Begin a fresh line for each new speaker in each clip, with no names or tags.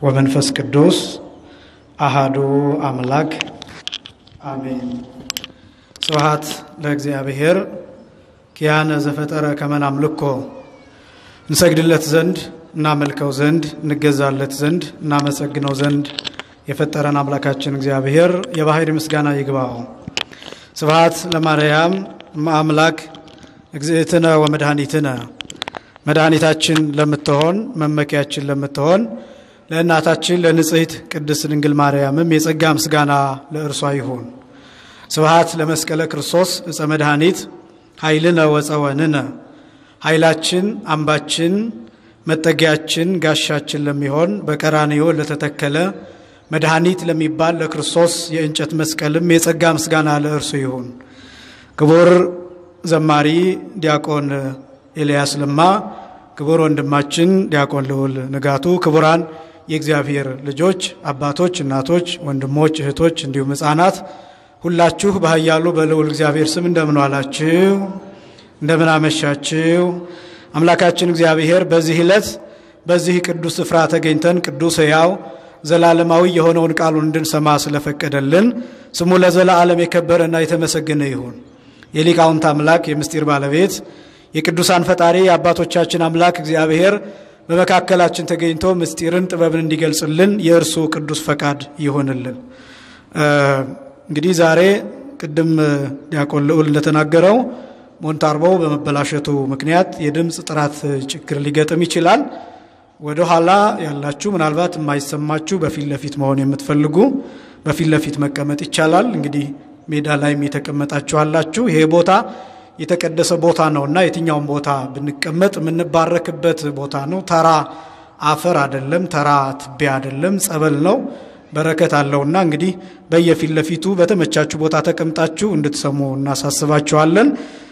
ወመንፈስ ቅዱስ አሃዱ አምላክ አሜን። ስብሐት ለእግዚአብሔር ኪያነ ዘፈጠረ ከመ ናምልኮ እንሰግድለት ዘንድ እናመልከው ዘንድ እንገዛለት ዘንድ እናመሰግነው ዘንድ የፈጠረን አምላካችን እግዚአብሔር የባሕሪ ምስጋና ይግባው። ስብሐት ለማርያም አምላክ እግዝእትነ ወመድኃኒትነ መድኃኒታችን ለምትሆን መመኪያችን ለምትሆን ለእናታችን ለንጽሕት ቅድስት ድንግል ማርያምም የጸጋ ምስጋና ለእርሷ ይሁን። ስብሐት ለመስቀለ ክርስቶስ ዕፀ መድኃኒት ኃይልነ ወፀወንነ ኃይላችን አምባችን መጠጊያችን ጋሻችን ለሚሆን በቀራንዮ ለተተከለ መድኃኒት ለሚባል ለክርስቶስ የእንጨት መስቀልም የጸጋ ምስጋና ለእርሱ ይሁን። ክቡር ዘማሪ ዲያቆን ኤልያስ ለማ፣ ክቡር ወንድማችን ዲያቆን ልዑል ንጋቱ፣ ክቡራን የእግዚአብሔር ልጆች አባቶች፣ እናቶች፣ ወንድሞች፣ እህቶች እንዲሁም ሕፃናት ሁላችሁ በኃያሉ በልዑል እግዚአብሔር ስም እንደምን ዋላችሁ? እንደምን አመሻችሁ? አምላካችን እግዚአብሔር በዚህ ዕለት በዚህ ቅዱስ ስፍራ ተገኝተን ቅዱስ ሕያው ዘላለማዊ የሆነውን ቃሉን እንድንሰማ ስለፈቀደልን ስሙ ለዘላለም የከበረና የተመሰገነ ይሁን። የሊቃውንት አምላክ የምስጢር ባለቤት የቅዱሳን ፈጣሪ የአባቶቻችን አምላክ እግዚአብሔር በመካከላችን ተገኝቶ ምስጢርን ጥበብን እንዲገልጽልን የእርሱ ቅዱስ ፈቃድ ይሆንልን። እንግዲህ ዛሬ ቅድም ዲያቆን ልዑል እንደተናገረው ሞንታርቦው በመበላሸቱ ምክንያት የድምፅ ጥራት ችግር ሊገጥም ይችላል። ወደ ኋላ ያላችሁ ምናልባት የማይሰማችሁ በፊት ለፊት መሆን የምትፈልጉ በፊት ለፊት መቀመጥ ይቻላል። እንግዲህ ሜዳ ላይም የተቀመጣችሁ አላችሁ። ይሄ ቦታ የተቀደሰ ቦታ ነው እና የትኛውም ቦታ ብንቀመጥ የምንባረክበት ቦታ ነው። ተራ አፈር አይደለም፣ ተራ ትቢያ አይደለም፣ ጸበል ነው። በረከት አለውና እንግዲህ በየፊት ለፊቱ በተመቻችሁ ቦታ ተቀምጣችሁ እንድትሰሙ እናሳስባችኋለን።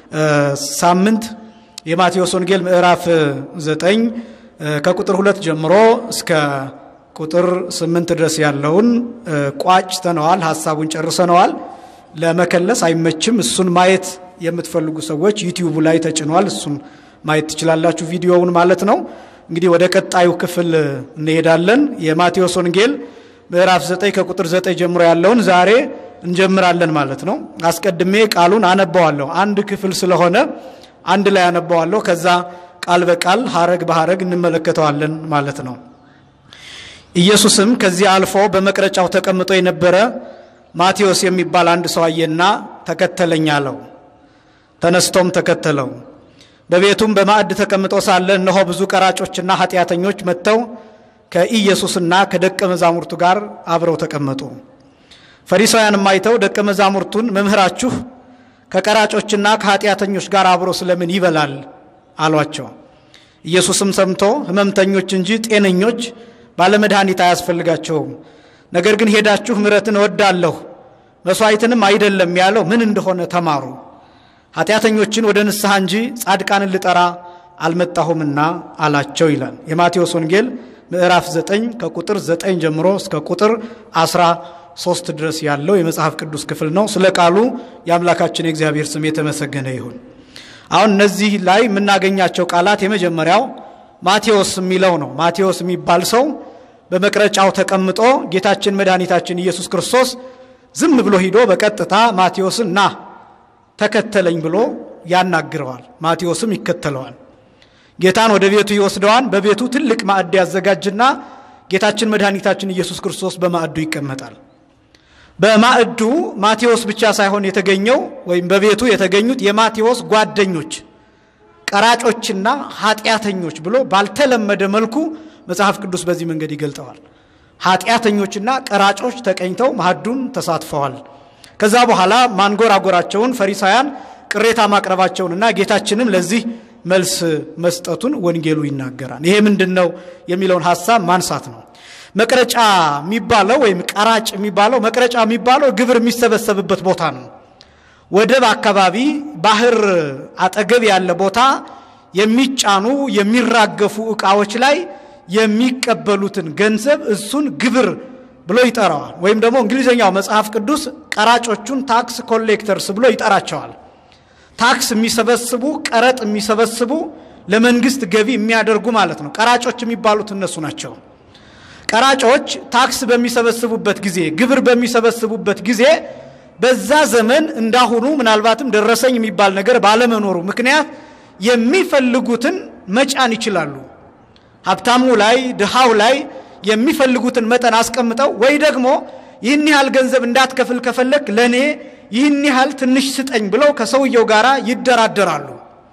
ሳምንት የማቴዎስ ወንጌል ምዕራፍ ዘጠኝ ከቁጥር ሁለት ጀምሮ እስከ ቁጥር ስምንት ድረስ ያለውን ቋጭተነዋል። ሀሳቡን ጨርሰነዋል። ለመከለስ አይመችም። እሱን ማየት የምትፈልጉ ሰዎች ዩቲዩቡ ላይ ተጭኗል። እሱን ማየት ትችላላችሁ፣ ቪዲዮውን ማለት ነው። እንግዲህ ወደ ቀጣዩ ክፍል እንሄዳለን። የማቴዎስ ወንጌል ምዕራፍ ዘጠኝ ከቁጥር ዘጠኝ ጀምሮ ያለውን ዛሬ እንጀምራለን ማለት ነው። አስቀድሜ ቃሉን አነባዋለሁ። አንድ ክፍል ስለሆነ አንድ ላይ አነባዋለሁ። ከዛ ቃል በቃል ሀረግ በሀረግ እንመለከተዋለን ማለት ነው። ኢየሱስም ከዚህ አልፎ በመቅረጫው ተቀምጦ የነበረ ማቴዎስ የሚባል አንድ ሰው አየና ተከተለኝ አለው። ተነስቶም ተከተለው። በቤቱም በማዕድ ተቀምጦ ሳለ እነሆ ብዙ ቀራጮችና ኃጢአተኞች መጥተው ከኢየሱስና ከደቀ መዛሙርቱ ጋር አብረው ተቀመጡ። ፈሪሳውያንም አይተው ደቀ መዛሙርቱን መምህራችሁ ከቀራጮችና ከኃጢአተኞች ጋር አብሮ ስለምን ይበላል አሏቸው። ኢየሱስም ሰምቶ ሕመምተኞች እንጂ ጤነኞች ባለመድኃኒት አያስፈልጋቸውም፣ ነገር ግን ሄዳችሁ ምሕረትን እወዳለሁ መሥዋዕትንም አይደለም ያለው ምን እንደሆነ ተማሩ። ኃጢአተኞችን ወደ ንስሐ እንጂ ጻድቃንን ልጠራ አልመጣሁምና አላቸው ይላል የማቴዎስ ወንጌል ምዕራፍ 9 ከቁጥር 9 ጀምሮ እስከ ቁጥር 13 ድረስ ያለው የመጽሐፍ ቅዱስ ክፍል ነው። ስለ ቃሉ የአምላካችን የእግዚአብሔር ስም የተመሰገነ ይሁን። አሁን እነዚህ ላይ የምናገኛቸው ቃላት የመጀመሪያው ማቴዎስ የሚለው ነው። ማቴዎስ የሚባል ሰው በመቅረጫው ተቀምጦ ጌታችን መድኃኒታችን ኢየሱስ ክርስቶስ ዝም ብሎ ሂዶ በቀጥታ ማቴዎስን ና ተከተለኝ ብሎ ያናግረዋል። ማቴዎስም ይከተለዋል። ጌታን ወደ ቤቱ ይወስደዋል። በቤቱ ትልቅ ማዕድ ያዘጋጅና ጌታችን መድኃኒታችን ኢየሱስ ክርስቶስ በማዕዱ ይቀመጣል። በማዕዱ ማቴዎስ ብቻ ሳይሆን የተገኘው ወይም በቤቱ የተገኙት የማቴዎስ ጓደኞች ቀራጮችና ኃጢአተኞች ብሎ ባልተለመደ መልኩ መጽሐፍ ቅዱስ በዚህ መንገድ ይገልጠዋል። ኃጢአተኞችና ቀራጮች ተቀኝተው ማዕዱን ተሳትፈዋል። ከዛ በኋላ ማንጎራጎራቸውን ፈሪሳውያን ቅሬታ ማቅረባቸውንና ጌታችንም ለዚህ መልስ መስጠቱን ወንጌሉ ይናገራል። ይሄ ምንድን ነው የሚለውን ሀሳብ ማንሳት ነው። መቅረጫ የሚባለው ወይም ቀራጭ የሚባለው መቅረጫ የሚባለው ግብር የሚሰበሰብበት ቦታ ነው። ወደብ አካባቢ ባህር አጠገብ ያለ ቦታ የሚጫኑ የሚራገፉ ዕቃዎች ላይ የሚቀበሉትን ገንዘብ እሱን ግብር ብሎ ይጠራዋል። ወይም ደግሞ እንግሊዝኛው መጽሐፍ ቅዱስ ቀራጮቹን ታክስ ኮሌክተርስ ብሎ ይጠራቸዋል። ታክስ የሚሰበስቡ ቀረጥ የሚሰበስቡ ለመንግስት ገቢ የሚያደርጉ ማለት ነው። ቀራጮች የሚባሉት እነሱ ናቸው። ቀራጮች ታክስ በሚሰበስቡበት ጊዜ፣ ግብር በሚሰበስቡበት ጊዜ በዛ ዘመን እንዳሁኑ ምናልባትም ደረሰኝ የሚባል ነገር ባለመኖሩ ምክንያት የሚፈልጉትን መጫን ይችላሉ። ሀብታሙ ላይ ድሃው ላይ የሚፈልጉትን መጠን አስቀምጠው ወይ ደግሞ ይህን ያህል ገንዘብ እንዳትከፍል ከፈለክ ለእኔ ይህን ያህል ትንሽ ስጠኝ ብለው ከሰውየው ጋር ይደራደራሉ።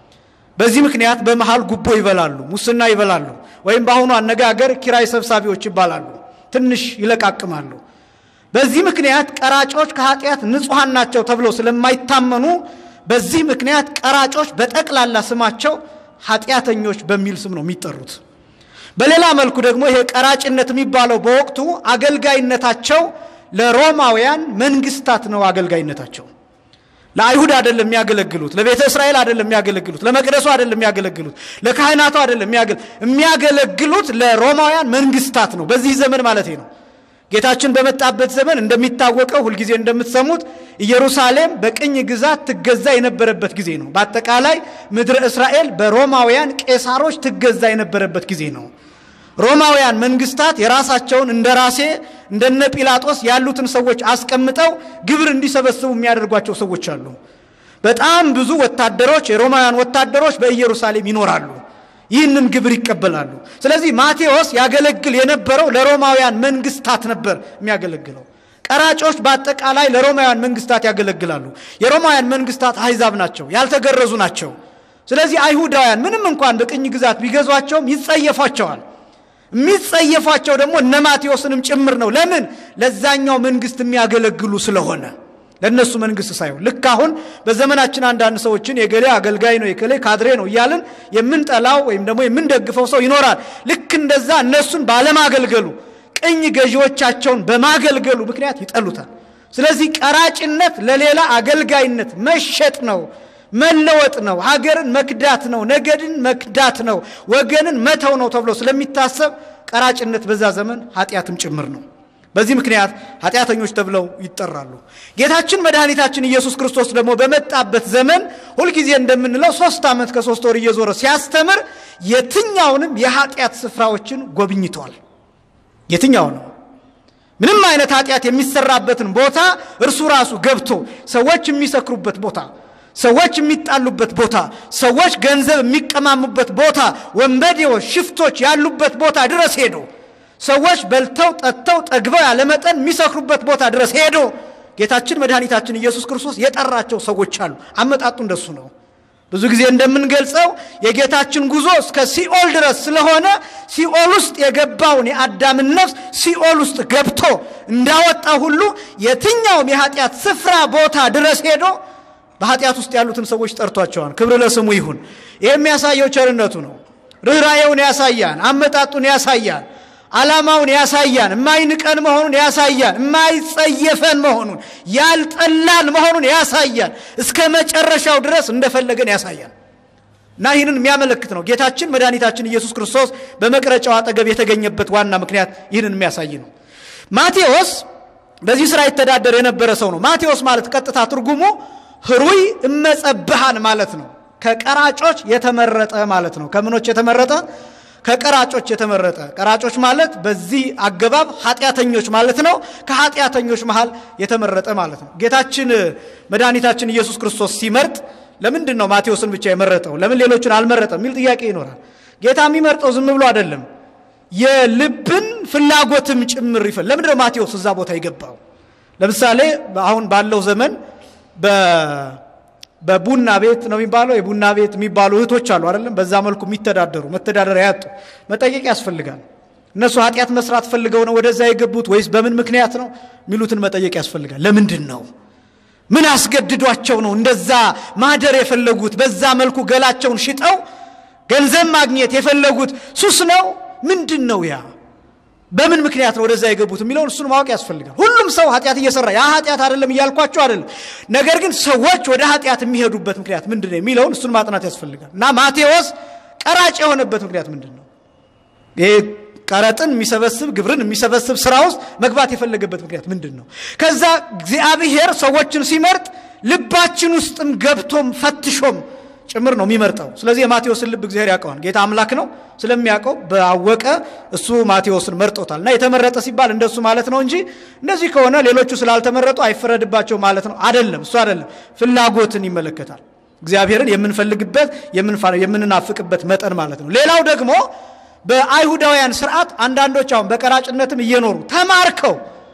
በዚህ ምክንያት በመሃል ጉቦ ይበላሉ፣ ሙስና ይበላሉ፣ ወይም በአሁኑ አነጋገር ኪራይ ሰብሳቢዎች ይባላሉ። ትንሽ ይለቃቅማሉ። በዚህ ምክንያት ቀራጮች ከኃጢአት ንጹሐን ናቸው ተብለው ስለማይታመኑ በዚህ ምክንያት ቀራጮች በጠቅላላ ስማቸው ኃጢአተኞች በሚል ስም ነው የሚጠሩት። በሌላ መልኩ ደግሞ ይሄ ቀራጭነት የሚባለው በወቅቱ አገልጋይነታቸው ለሮማውያን መንግስታት ነው። አገልጋይነታቸው ለአይሁድ አይደለም የሚያገለግሉት፣ ለቤተ እስራኤል አይደለም የሚያገለግሉት፣ ለመቅደሱ አይደለም የሚያገለግሉት፣ ለካህናቱ አይደለም የሚያገለግሉት ለሮማውያን መንግስታት ነው። በዚህ ዘመን ማለት ነው። ጌታችን በመጣበት ዘመን እንደሚታወቀው ሁልጊዜ እንደምትሰሙት ኢየሩሳሌም በቅኝ ግዛት ትገዛ የነበረበት ጊዜ ነው። በአጠቃላይ ምድረ እስራኤል በሮማውያን ቄሳሮች ትገዛ የነበረበት ጊዜ ነው። ሮማውያን መንግስታት የራሳቸውን እንደ ራሴ እንደነ ጲላጦስ ያሉትን ሰዎች አስቀምጠው ግብር እንዲሰበስቡ የሚያደርጓቸው ሰዎች አሉ። በጣም ብዙ ወታደሮች የሮማውያን ወታደሮች በኢየሩሳሌም ይኖራሉ። ይህንን ግብር ይቀበላሉ። ስለዚህ ማቴዎስ ያገለግል የነበረው ለሮማውያን መንግስታት ነበር የሚያገለግለው። ቀራጮች በአጠቃላይ ለሮማውያን መንግስታት ያገለግላሉ። የሮማውያን መንግስታት አሕዛብ ናቸው፣ ያልተገረዙ ናቸው። ስለዚህ አይሁዳውያን ምንም እንኳን በቅኝ ግዛት ቢገዟቸውም ይጸየፏቸዋል። የሚጸየፏቸው ደግሞ እነ ማቴዎስንም ጭምር ነው። ለምን? ለዛኛው መንግስት የሚያገለግሉ ስለሆነ ለእነሱ መንግስት ሳይሆን ልክ አሁን በዘመናችን አንዳንድ ሰዎችን የገሌ አገልጋይ ነው የገሌ ካድሬ ነው እያልን የምንጠላው ወይም ደግሞ የምንደግፈው ሰው ይኖራል። ልክ እንደዛ እነሱን ባለማገልገሉ ቅኝ ገዢዎቻቸውን በማገልገሉ ምክንያት ይጠሉታል። ስለዚህ ቀራጭነት ለሌላ አገልጋይነት መሸጥ ነው፣ መለወጥ ነው፣ ሀገርን መክዳት ነው፣ ነገድን መክዳት ነው፣ ወገንን መተው ነው ተብሎ ስለሚታሰብ ቀራጭነት በዛ ዘመን ኃጢአትም ጭምር ነው። በዚህ ምክንያት ኃጢአተኞች ተብለው ይጠራሉ። ጌታችን መድኃኒታችን ኢየሱስ ክርስቶስ ደግሞ በመጣበት ዘመን ሁልጊዜ እንደምንለው ሶስት ዓመት ከሶስት ወር እየዞረ ሲያስተምር የትኛውንም የኃጢአት ስፍራዎችን ጎብኝተዋል። የትኛውንም ምንም አይነት ኃጢአት የሚሰራበትን ቦታ እርሱ ራሱ ገብቶ ሰዎች የሚሰክሩበት ቦታ፣ ሰዎች የሚጣሉበት ቦታ፣ ሰዎች ገንዘብ የሚቀማሙበት ቦታ፣ ወንበዴዎች፣ ሽፍቶች ያሉበት ቦታ ድረስ ሄዶ ሰዎች በልተው ጠጥተው ጠግበው ያለመጠን የሚሰክሩበት ቦታ ድረስ ሄዶ ጌታችን መድኃኒታችን ኢየሱስ ክርስቶስ የጠራቸው ሰዎች አሉ። አመጣጡ እንደሱ ነው። ብዙ ጊዜ እንደምንገልጸው የጌታችን ጉዞ እስከ ሲኦል ድረስ ስለሆነ ሲኦል ውስጥ የገባውን የአዳምን ነፍስ ሲኦል ውስጥ ገብቶ እንዳወጣ ሁሉ የትኛውም የኃጢአት ስፍራ ቦታ ድረስ ሄዶ በኃጢአት ውስጥ ያሉትን ሰዎች ጠርቷቸዋል። ክብር ለስሙ ይሁን። ይህ የሚያሳየው ቸርነቱ ነው። ርኅራዬውን ያሳያል። አመጣጡን ያሳያል። ዓላማውን ያሳያል። የማይንቀን መሆኑን ያሳያል። የማይጸየፈን መሆኑን ያልጠላን መሆኑን ያሳያል። እስከ መጨረሻው ድረስ እንደፈለገን ያሳያል እና ይህንን የሚያመለክት ነው። ጌታችን መድኃኒታችን ኢየሱስ ክርስቶስ በመቅረጫው አጠገብ የተገኘበት ዋና ምክንያት ይህንን የሚያሳይ ነው። ማቴዎስ በዚህ ስራ ይተዳደር የነበረ ሰው ነው። ማቴዎስ ማለት ቀጥታ ትርጉሙ ህሩይ እመጸብሃን ማለት ነው። ከቀራጮች የተመረጠ ማለት ነው። ከምኖች የተመረጠ ከቀራጮች የተመረጠ ቀራጮች ማለት በዚህ አገባብ ኃጢአተኞች ማለት ነው። ከኃጢአተኞች መሃል የተመረጠ ማለት ነው። ጌታችን መድኃኒታችን ኢየሱስ ክርስቶስ ሲመርጥ ለምንድን ነው ማቴዎስን ብቻ የመረጠው? ለምን ሌሎችን አልመረጠም? የሚል ጥያቄ ይኖራል። ጌታ የሚመርጠው ዝም ብሎ አይደለም፣ የልብን ፍላጎትም ጭምር ይፈል። ለምንድን ነው ማቴዎስ እዛ ቦታ የገባው? ለምሳሌ አሁን ባለው ዘመን በቡና ቤት ነው የሚባለው። የቡና ቤት የሚባሉ እህቶች አሉ አይደለም? በዛ መልኩ የሚተዳደሩ መተዳደሪያ ያጡ መጠየቅ ያስፈልጋል። እነሱ ኃጢአት መስራት ፈልገው ነው ወደዛ የገቡት ወይስ በምን ምክንያት ነው የሚሉትን መጠየቅ ያስፈልጋል። ለምንድን ነው? ምን አስገድዷቸው ነው እንደዛ ማደር የፈለጉት? በዛ መልኩ ገላቸውን ሽጠው ገንዘብ ማግኘት የፈለጉት ሱስ ነው? ምንድን ነው ያ በምን ምክንያት ነው ወደዛ የገቡት የሚለውን እሱን ማወቅ ያስፈልጋል። ሁሉም ሰው ኃጢአት እየሰራ ያ ኃጢአት አይደለም እያልኳቸው አይደለም። ነገር ግን ሰዎች ወደ ኃጢአት የሚሄዱበት ምክንያት ምንድን ነው የሚለውን እሱን ማጥናት ያስፈልጋል። እና ማቴዎስ ቀራጭ የሆነበት ምክንያት ምንድን ነው? ይሄ ቀረጥን የሚሰበስብ ግብርን የሚሰበስብ ስራ ውስጥ መግባት የፈለገበት ምክንያት ምንድን ነው? ከዛ እግዚአብሔር ሰዎችን ሲመርጥ ልባችን ውስጥም ገብቶም ፈትሾም ጭምር ነው የሚመርጠው። ስለዚህ የማቴዎስን ልብ እግዚአብሔር ያውቀዋል። ጌታ አምላክ ነው ስለሚያውቀው ባወቀ እሱ ማቴዎስን መርጦታል። እና የተመረጠ ሲባል እንደሱ ማለት ነው እንጂ እንደዚህ ከሆነ ሌሎቹ ስላልተመረጡ አይፈረድባቸው ማለት ነው አይደለም። እሱ አይደለም፣ ፍላጎትን ይመለከታል። እግዚአብሔርን የምንፈልግበት የምንናፍቅበት መጠን ማለት ነው። ሌላው ደግሞ በአይሁዳውያን ስርዓት አንዳንዶች አሁን በቀራጭነትም እየኖሩ ተማርከው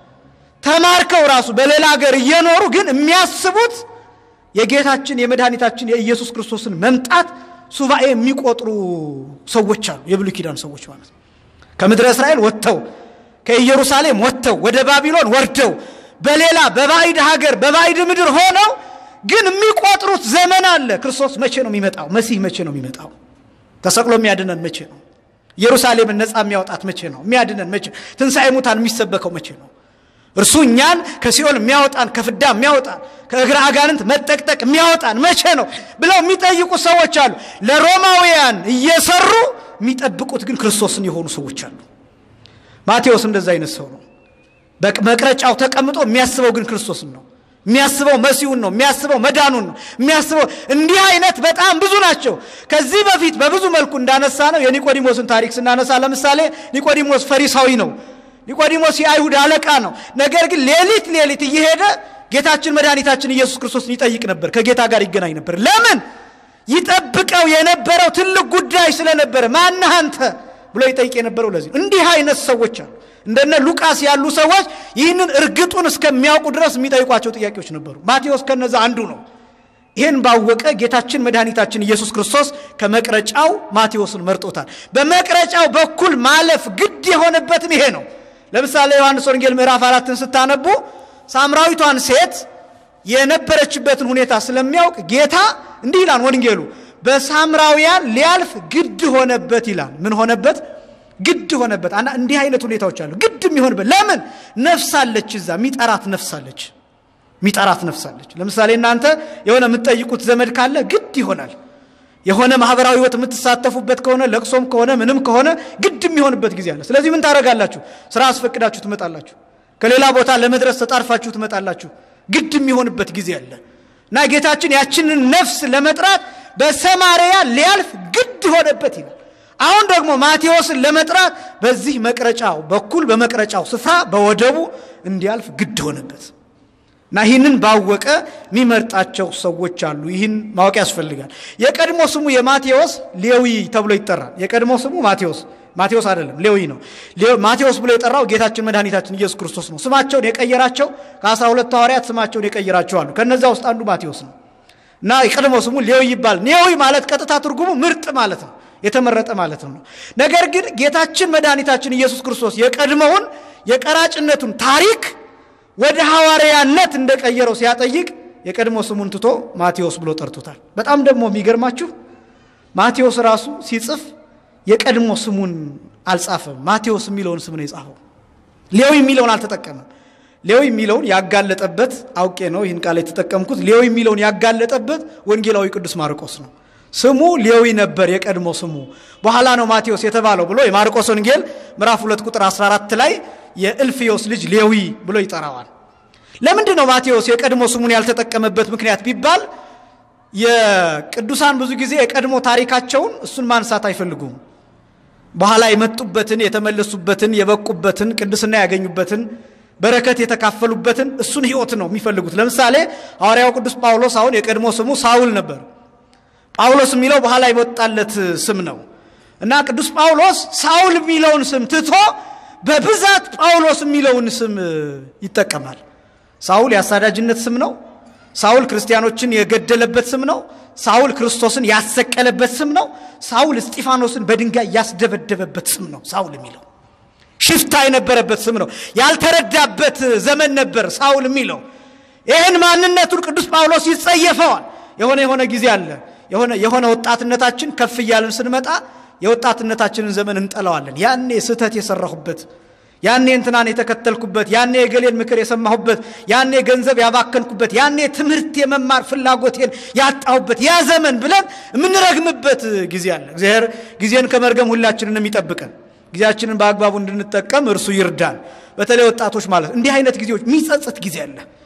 ተማርከው ራሱ በሌላ ሀገር እየኖሩ ግን የሚያስቡት የጌታችን የመድኃኒታችን የኢየሱስ ክርስቶስን መምጣት ሱባኤ የሚቆጥሩ ሰዎች አሉ። የብሉይ ኪዳን ሰዎች ማለት ነው። ከምድረ እስራኤል ወጥተው ከኢየሩሳሌም ወጥተው ወደ ባቢሎን ወርደው በሌላ በባዕድ ሀገር በባዕድ ምድር ሆነው ግን የሚቆጥሩት ዘመን አለ። ክርስቶስ መቼ ነው የሚመጣው? መሲህ መቼ ነው የሚመጣው? ተሰቅሎ የሚያድነን መቼ ነው? ኢየሩሳሌምን ነፃ የሚያወጣት መቼ ነው? የሚያድነን መቼ ነው? ትንሣኤ ሙታን የሚሰበከው መቼ ነው? እርሱ እኛን ከሲኦል የሚያወጣን ከፍዳ የሚያወጣን ከእግረ አጋንንት መጠቅጠቅ የሚያወጣን መቼ ነው ብለው የሚጠይቁ ሰዎች አሉ። ለሮማውያን እየሰሩ የሚጠብቁት ግን ክርስቶስን የሆኑ ሰዎች አሉ። ማቴዎስ እንደዛ አይነት ሰው ነው። በመቅረጫው ተቀምጦ የሚያስበው ግን ክርስቶስን ነው። የሚያስበው መሲሁን ነው። የሚያስበው መዳኑን ነው። የሚያስበው እንዲህ አይነት በጣም ብዙ ናቸው። ከዚህ በፊት በብዙ መልኩ እንዳነሳ ነው የኒቆዲሞስን ታሪክ ስናነሳ ለምሳሌ ኒቆዲሞስ ፈሪሳዊ ነው። ኒቆዲሞስ የአይሁድ አለቃ ነው። ነገር ግን ሌሊት ሌሊት እየሄደ ጌታችን መድኃኒታችን ኢየሱስ ክርስቶስን ይጠይቅ ነበር። ከጌታ ጋር ይገናኝ ነበር። ለምን? ይጠብቀው የነበረው ትልቅ ጉዳይ ስለነበረ ማነህ አንተ ብሎ ይጠይቅ የነበረው ለዚህ እንዲህ አይነት ሰዎች አሉ። እንደነ ሉቃስ ያሉ ሰዎች ይህንን እርግጡን እስከሚያውቁ ድረስ የሚጠይቋቸው ጥያቄዎች ነበሩ። ማቴዎስ ከነዛ አንዱ ነው። ይህን ባወቀ ጌታችን መድኃኒታችን ኢየሱስ ክርስቶስ ከመቅረጫው ማቴዎስን መርጦታል። በመቅረጫው በኩል ማለፍ ግድ የሆነበትም ይሄ ነው። ለምሳሌ ዮሐንስ ወንጌል ምዕራፍ አራትን ስታነቡ ሳምራዊቷን ሴት የነበረችበትን ሁኔታ ስለሚያውቅ ጌታ እንዲህ ይላል ወንጌሉ በሳምራውያን ሊያልፍ ግድ ሆነበት ይላል። ምን ሆነበት? ግድ ሆነበት። እንዲህ አይነት ሁኔታዎች አሉ። ግድ የሚሆንበት ለምን? ነፍስ አለች፣ እዛ የሚጠራት ነፍስ አለች፣ የሚጠራት ነፍስ አለች። ለምሳሌ እናንተ የሆነ የምትጠይቁት ዘመድ ካለ ግድ ይሆናል። የሆነ ማህበራዊ ህይወት የምትሳተፉበት ከሆነ ለቅሶም ከሆነ ምንም ከሆነ ግድ የሚሆንበት ጊዜ አለ። ስለዚህ ምን ታደርጋላችሁ? ስራ አስፈቅዳችሁ ትመጣላችሁ። ከሌላ ቦታ ለመድረስ ተጣርፋችሁ ትመጣላችሁ። ግድ የሚሆንበት ጊዜ አለ እና ጌታችን ያችንን ነፍስ ለመጥራት በሰማርያ ሊያልፍ ግድ ሆነበት ይላል። አሁን ደግሞ ማቴዎስን ለመጥራት በዚህ መቅረጫው በኩል በመቅረጫው ስፍራ በወደቡ እንዲያልፍ ግድ ሆነበት እና ይህንን ባወቀ የሚመርጣቸው ሰዎች አሉ። ይህን ማወቅ ያስፈልጋል። የቀድሞ ስሙ የማቴዎስ ሌዊ ተብሎ ይጠራል። የቀድሞ ስሙ ማቴዎስ ማቴዎስ አይደለም ሌዊ ነው። ማቴዎስ ብሎ የጠራው ጌታችን መድኃኒታችን ኢየሱስ ክርስቶስ ነው። ስማቸውን የቀየራቸው ከአስራ ሁለቱ ሐዋርያት ስማቸውን የቀየራቸው አሉ። ከነዛ ውስጥ አንዱ ማቴዎስ ነው እና የቀድሞ ስሙ ሌዊ ይባል። ሌዊ ማለት ቀጥታ ትርጉሙ ምርጥ ማለት ነው፣ የተመረጠ ማለት ነው። ነገር ግን ጌታችን መድኃኒታችን ኢየሱስ ክርስቶስ የቀድሞውን የቀራጭነቱን ታሪክ ወደ ሐዋርያነት እንደቀየረው ሲያጠይቅ የቀድሞ ስሙን ትቶ ማቴዎስ ብሎ ጠርቶታል። በጣም ደግሞ የሚገርማችሁ ማቴዎስ ራሱ ሲጽፍ የቀድሞ ስሙን አልጻፈም። ማቴዎስ የሚለውን ስም ነው የጻፈው። ሌዊ የሚለውን አልተጠቀመም። ሌዊ የሚለውን ያጋለጠበት አውቄ ነው ይህን ቃል የተጠቀምኩት። ሌዊ የሚለውን ያጋለጠበት ወንጌላዊ ቅዱስ ማርቆስ ነው። ስሙ ሌዊ ነበር የቀድሞ ስሙ፣ በኋላ ነው ማቴዎስ የተባለው ብሎ የማርቆስ ወንጌል ምዕራፍ 2 ቁጥር 14 ላይ የእልፍዮስ ልጅ ሌዊ ብሎ ይጠራዋል። ለምንድን ነው ማቴዎስ የቀድሞ ስሙን ያልተጠቀመበት ምክንያት ቢባል የቅዱሳን ብዙ ጊዜ የቀድሞ ታሪካቸውን እሱን ማንሳት አይፈልጉም። በኋላ የመጡበትን የተመለሱበትን የበቁበትን ቅድስና ያገኙበትን በረከት የተካፈሉበትን እሱን ሕይወት ነው የሚፈልጉት። ለምሳሌ ሐዋርያው ቅዱስ ጳውሎስ አሁን የቀድሞ ስሙ ሳውል ነበር። ጳውሎስ የሚለው በኋላ የወጣለት ስም ነው እና ቅዱስ ጳውሎስ ሳውል የሚለውን ስም ትቶ በብዛት ጳውሎስ የሚለውን ስም ይጠቀማል። ሳውል የአሳዳጅነት ስም ነው። ሳውል ክርስቲያኖችን የገደለበት ስም ነው። ሳውል ክርስቶስን ያሰቀለበት ስም ነው። ሳውል እስጢፋኖስን በድንጋይ ያስደበደበበት ስም ነው። ሳውል የሚለው ሽፍታ የነበረበት ስም ነው። ያልተረዳበት ዘመን ነበር ሳውል የሚለው። ይህን ማንነቱን ቅዱስ ጳውሎስ ይጸየፈዋል። የሆነ የሆነ ጊዜ አለ። የሆነ የሆነ ወጣትነታችን ከፍ እያልን ስንመጣ የወጣትነታችንን ዘመን እንጠላዋለን። ያኔ ስህተት የሰራሁበት ያኔ እንትናን የተከተልኩበት ያኔ የገሌን ምክር የሰማሁበት ያኔ ገንዘብ ያባከንኩበት ያኔ ትምህርት የመማር ፍላጎቴን ያጣሁበት ያ ዘመን ብለን የምንረግምበት ጊዜ አለ። እግዚአብሔር ጊዜን ከመርገም ሁላችንን ይጠብቀን። ጊዜያችንን በአግባቡ እንድንጠቀም እርሱ ይርዳን። በተለይ ወጣቶች ማለት እንዲህ አይነት ጊዜዎች የሚጸጽት ጊዜ አለ።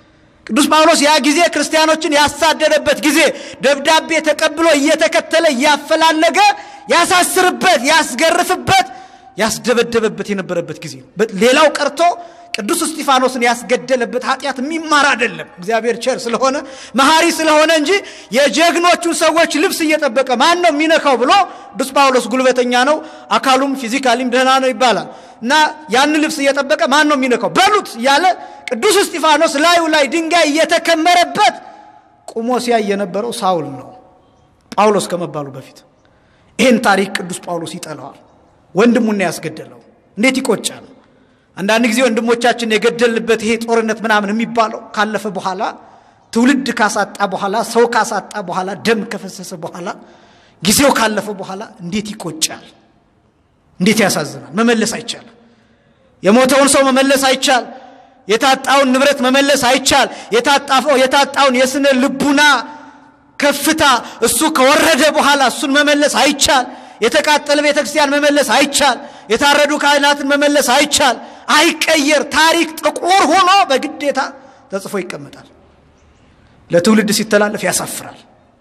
ቅዱስ ጳውሎስ ያ ጊዜ ክርስቲያኖችን ያሳደደበት ጊዜ ደብዳቤ ተቀብሎ እየተከተለ እያፈላለገ ያሳስርበት፣ ያስገርፍበት፣ ያስደበደበበት የነበረበት ጊዜ ነው። ሌላው ቀርቶ ቅዱስ እስጢፋኖስን ያስገደለበት ኃጢአት የሚማር አይደለም። እግዚአብሔር ቸር ስለሆነ መሐሪ ስለሆነ እንጂ የጀግኖቹን ሰዎች ልብስ እየጠበቀ ማን ነው የሚነካው ብሎ ቅዱስ ጳውሎስ ጉልበተኛ ነው፣ አካሉም ፊዚካሊም ደህና ነው ይባላል እና ያንን ልብስ እየጠበቀ ማን ነው የሚነካው በሉት እያለ ቅዱስ እስጢፋኖስ ላዩ ላይ ድንጋይ እየተከመረበት ቁሞ ሲያይ የነበረው ሳውል ነው፣ ጳውሎስ ከመባሉ በፊት። ይህን ታሪክ ቅዱስ ጳውሎስ ይጠላዋል። ወንድሙን ያስገደለው እንዴት ይቆጫል! አንዳንድ ጊዜ ወንድሞቻችን የገደልንበት ይሄ ጦርነት ምናምን የሚባለው ካለፈ በኋላ ትውልድ ካሳጣ በኋላ ሰው ካሳጣ በኋላ ደም ከፈሰሰ በኋላ ጊዜው ካለፈ በኋላ እንዴት ይቆጫል! እንዴት ያሳዝናል! መመለስ አይቻልም። የሞተውን ሰው መመለስ አይቻል። የታጣውን ንብረት መመለስ አይቻል። የታጣፈው የታጣውን የስነ ልቡና ከፍታ እሱ ከወረደ በኋላ እሱን መመለስ አይቻል። የተቃጠለ ቤተ ክርስቲያን መመለስ አይቻል። የታረዱ ካህናትን መመለስ አይቻል። አይቀየር። ታሪክ ጥቁር ሆኖ በግዴታ ተጽፎ ይቀመጣል። ለትውልድ ሲተላለፍ ያሳፍራል።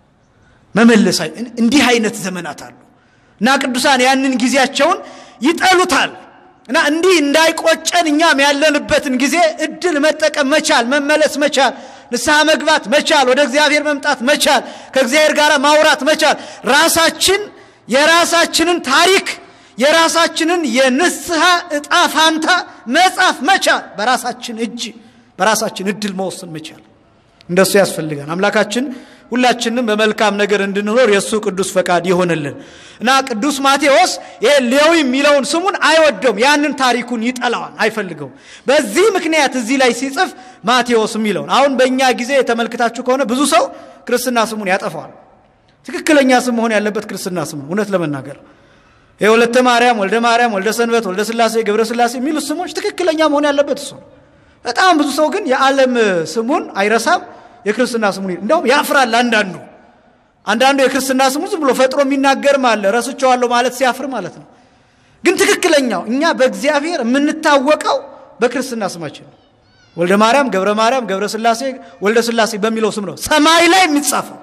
መመለስ እንዲህ አይነት ዘመናት አሉ እና ቅዱሳን ያንን ጊዜያቸውን ይጠሉታል። እና እንዲህ እንዳይቆጨን እኛም ያለንበትን ጊዜ እድል መጠቀም መቻል፣ መመለስ መቻል፣ ንስሐ መግባት መቻል፣ ወደ እግዚአብሔር መምጣት መቻል፣ ከእግዚአብሔር ጋር ማውራት መቻል፣ ራሳችን የራሳችንን ታሪክ የራሳችንን የንስሐ እጣ ፋንታ መጻፍ መቻል፣ በራሳችን እጅ በራሳችን እድል መወሰን መቻል፣ እንደሱ ያስፈልጋል። አምላካችን ሁላችንም በመልካም ነገር እንድንኖር የእሱ ቅዱስ ፈቃድ ይሆንልን እና ቅዱስ ማቴዎስ ይሄ ሌዊ የሚለውን ስሙን አይወደውም። ያንን ታሪኩን ይጠላዋል፣ አይፈልገውም። በዚህ ምክንያት እዚህ ላይ ሲጽፍ ማቴዎስ የሚለውን አሁን በእኛ ጊዜ ተመልክታችሁ ከሆነ ብዙ ሰው ክርስትና ስሙን ያጠፋዋል። ትክክለኛ ስም መሆን ያለበት ክርስትና ስም ነው። እውነት ለመናገር የወለተ ማርያም፣ ወልደ ማርያም፣ ወልደ ሰንበት፣ ወልደ ስላሴ፣ ገብረ ስላሴ የሚሉት ስሞች ትክክለኛ መሆን ያለበት እሱ ነው። በጣም ብዙ ሰው ግን የዓለም ስሙን አይረሳም የክርስትና ስሙን እንደውም ያፍራል። አንዳንዱ አንዳንዱ የክርስትና ስሙ ዝም ብሎ ፈጥሮ የሚናገርም አለ ረስቸዋለሁ ማለት ሲያፍር ማለት ነው። ግን ትክክለኛው እኛ በእግዚአብሔር የምንታወቀው በክርስትና ስማችን ነው። ወልደ ማርያም፣ ገብረ ማርያም፣ ገብረ ስላሴ፣ ወልደ ስላሴ በሚለው ስም ነው ሰማይ ላይ የሚጻፈው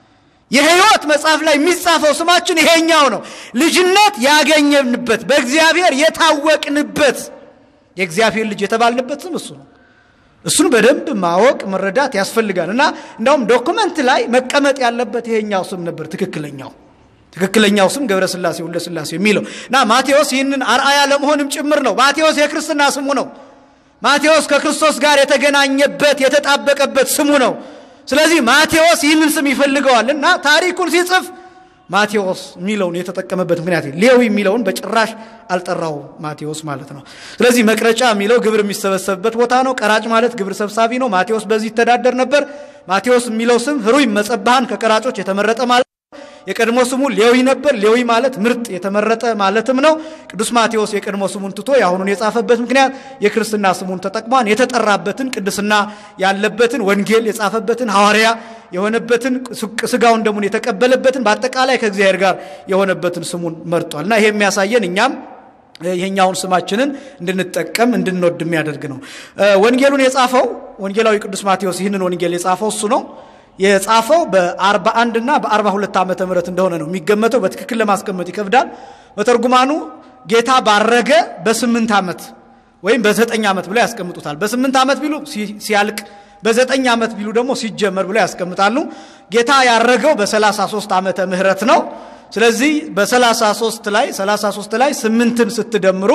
የሕይወት መጽሐፍ ላይ የሚጻፈው ስማችን ይሄኛው ነው። ልጅነት ያገኘንበት በእግዚአብሔር የታወቅንበት የእግዚአብሔር ልጅ የተባልንበት ስም እሱ ነው። እሱን በደንብ ማወቅ መረዳት ያስፈልጋል። እና እንዳውም ዶክመንት ላይ መቀመጥ ያለበት ይሄኛው ስም ነበር ትክክለኛው ትክክለኛው ስም ገብረ ስላሴ ወልደ ስላሴ የሚለው እና ማቴዎስ ይህንን አርአያ ለመሆንም ጭምር ነው። ማቴዎስ የክርስትና ስሙ ነው። ማቴዎስ ከክርስቶስ ጋር የተገናኘበት የተጣበቀበት ስሙ ነው። ስለዚህ ማቴዎስ ይህንን ስም ይፈልገዋል እና ታሪኩን ሲጽፍ ማቴዎስ የሚለውን የተጠቀመበት ምክንያት ሌዊ የሚለውን በጭራሽ አልጠራው ማቴዎስ ማለት ነው። ስለዚህ መቅረጫ የሚለው ግብር የሚሰበሰብበት ቦታ ነው። ቀራጭ ማለት ግብር ሰብሳቢ ነው። ማቴዎስ በዚህ ይተዳደር ነበር። ማቴዎስ የሚለው ስም ህሩይ መጸባሃን ከቀራጮች የተመረጠ ማለት የቀድሞ ስሙ ሌዊ ነበር። ሌዊ ማለት ምርጥ የተመረጠ ማለትም ነው። ቅዱስ ማቴዎስ የቀድሞ ስሙን ትቶ የአሁኑን የጻፈበት ምክንያት የክርስትና ስሙን ተጠቅሟን የተጠራበትን ቅድስና ያለበትን ወንጌል የጻፈበትን ሐዋርያ የሆነበትን ስጋውን ደሙን የተቀበለበትን በአጠቃላይ ከእግዚአብሔር ጋር የሆነበትን ስሙን መርጧል እና ይሄ የሚያሳየን እኛም ይሄኛውን ስማችንን እንድንጠቀም እንድንወድ የሚያደርግ ነው። ወንጌሉን የጻፈው ወንጌላዊ ቅዱስ ማቴዎስ ይህንን ወንጌል የጻፈው እሱ ነው። የጻፈው በ41 እና በ42 ዓመተ ምህረት እንደሆነ ነው የሚገመተው። በትክክል ለማስቀመጥ ይከብዳል። በተርጉማኑ ጌታ ባረገ በስምንት ዓመት ወይም በዘጠኝ ዓመት ብለው ያስቀምጡታል። በስምንት ዓመት ቢሉ ሲያልቅ፣ በዘጠኝ ዓመት ቢሉ ደግሞ ሲጀመር ብለው ያስቀምጣሉ። ጌታ ያረገው በ33 ዓመተ ምህረት ነው። ስለዚህ በ33 ላይ 33 ላይ ስምንትን ስትደምሩ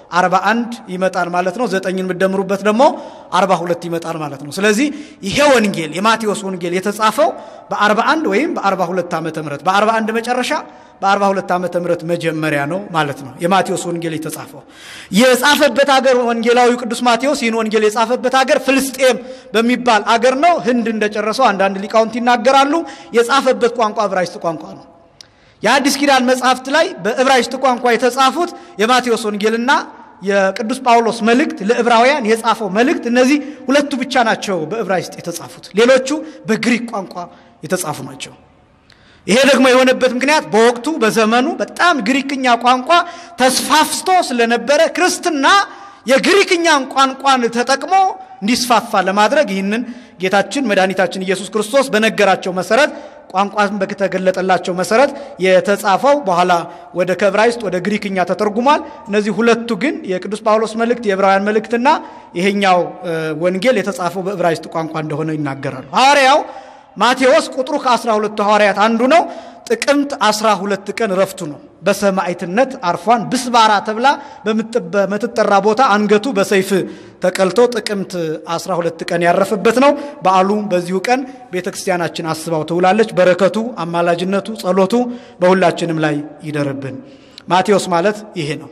41 ይመጣል ማለት ነው። ዘጠኝን የምትደምሩበት ደግሞ 42 ይመጣል ማለት ነው። ስለዚህ ይሄ ወንጌል የማቴዎስ ወንጌል የተጻፈው በ41 ወይም በ42 ዓመተ ምህረት በ41 መጨረሻ በ42 ዓመተ ምህረት መጀመሪያ ነው ማለት ነው። የማቴዎስ ወንጌል የተጻፈው የጻፈበት አገር ወንጌላዊ ቅዱስ ማቴዎስ ይህን ወንጌል የጻፈበት አገር ፍልስጤም በሚባል አገር ነው። ህንድ እንደጨረሰው አንዳንድ ሊቃውንት ይናገራሉ። የጻፈበት ቋንቋ ዕብራይስጥ ቋንቋ ነው። የአዲስ ኪዳን መጽሐፍት ላይ በዕብራይስጥ ቋንቋ የተጻፉት የማቴዎስ ወንጌልና የቅዱስ ጳውሎስ መልእክት ለዕብራውያን የጻፈው መልእክት እነዚህ ሁለቱ ብቻ ናቸው በዕብራይስጥ የተጻፉት። ሌሎቹ በግሪክ ቋንቋ የተጻፉ ናቸው። ይሄ ደግሞ የሆነበት ምክንያት በወቅቱ በዘመኑ በጣም ግሪክኛ ቋንቋ ተስፋፍቶ ስለነበረ ክርስትና የግሪክኛን ቋንቋን ተጠቅሞ እንዲስፋፋ ለማድረግ ይህንን ጌታችን መድኃኒታችን ኢየሱስ ክርስቶስ በነገራቸው መሰረት ቋንቋን በተገለጠላቸው መሰረት የተጻፈው በኋላ ወደ ከዕብራይስጥ ወደ ግሪክኛ ተተርጉሟል። እነዚህ ሁለቱ ግን የቅዱስ ጳውሎስ መልእክት የዕብራውያን መልእክትና ይሄኛው ወንጌል የተጻፈው በዕብራይስጥ ቋንቋ እንደሆነ ይናገራሉ። ሐዋርያው ማቴዎስ ቁጥሩ ከአስራ ሁለቱ ሐዋርያት አንዱ ነው። ጥቅምት አስራ ሁለት ቀን ረፍቱ ነው። በሰማዕትነት አርፏን ብስባራ ተብላ በምትጠራ ቦታ አንገቱ በሰይፍ ተቀልቶ ጥቅምት 12 ቀን ያረፈበት ነው። በዓሉ በዚሁ ቀን ቤተ ክርስቲያናችን አስባው ትውላለች። በረከቱ፣ አማላጅነቱ፣ ጸሎቱ በሁላችንም ላይ ይደርብን። ማቴዎስ ማለት ይሄ ነው።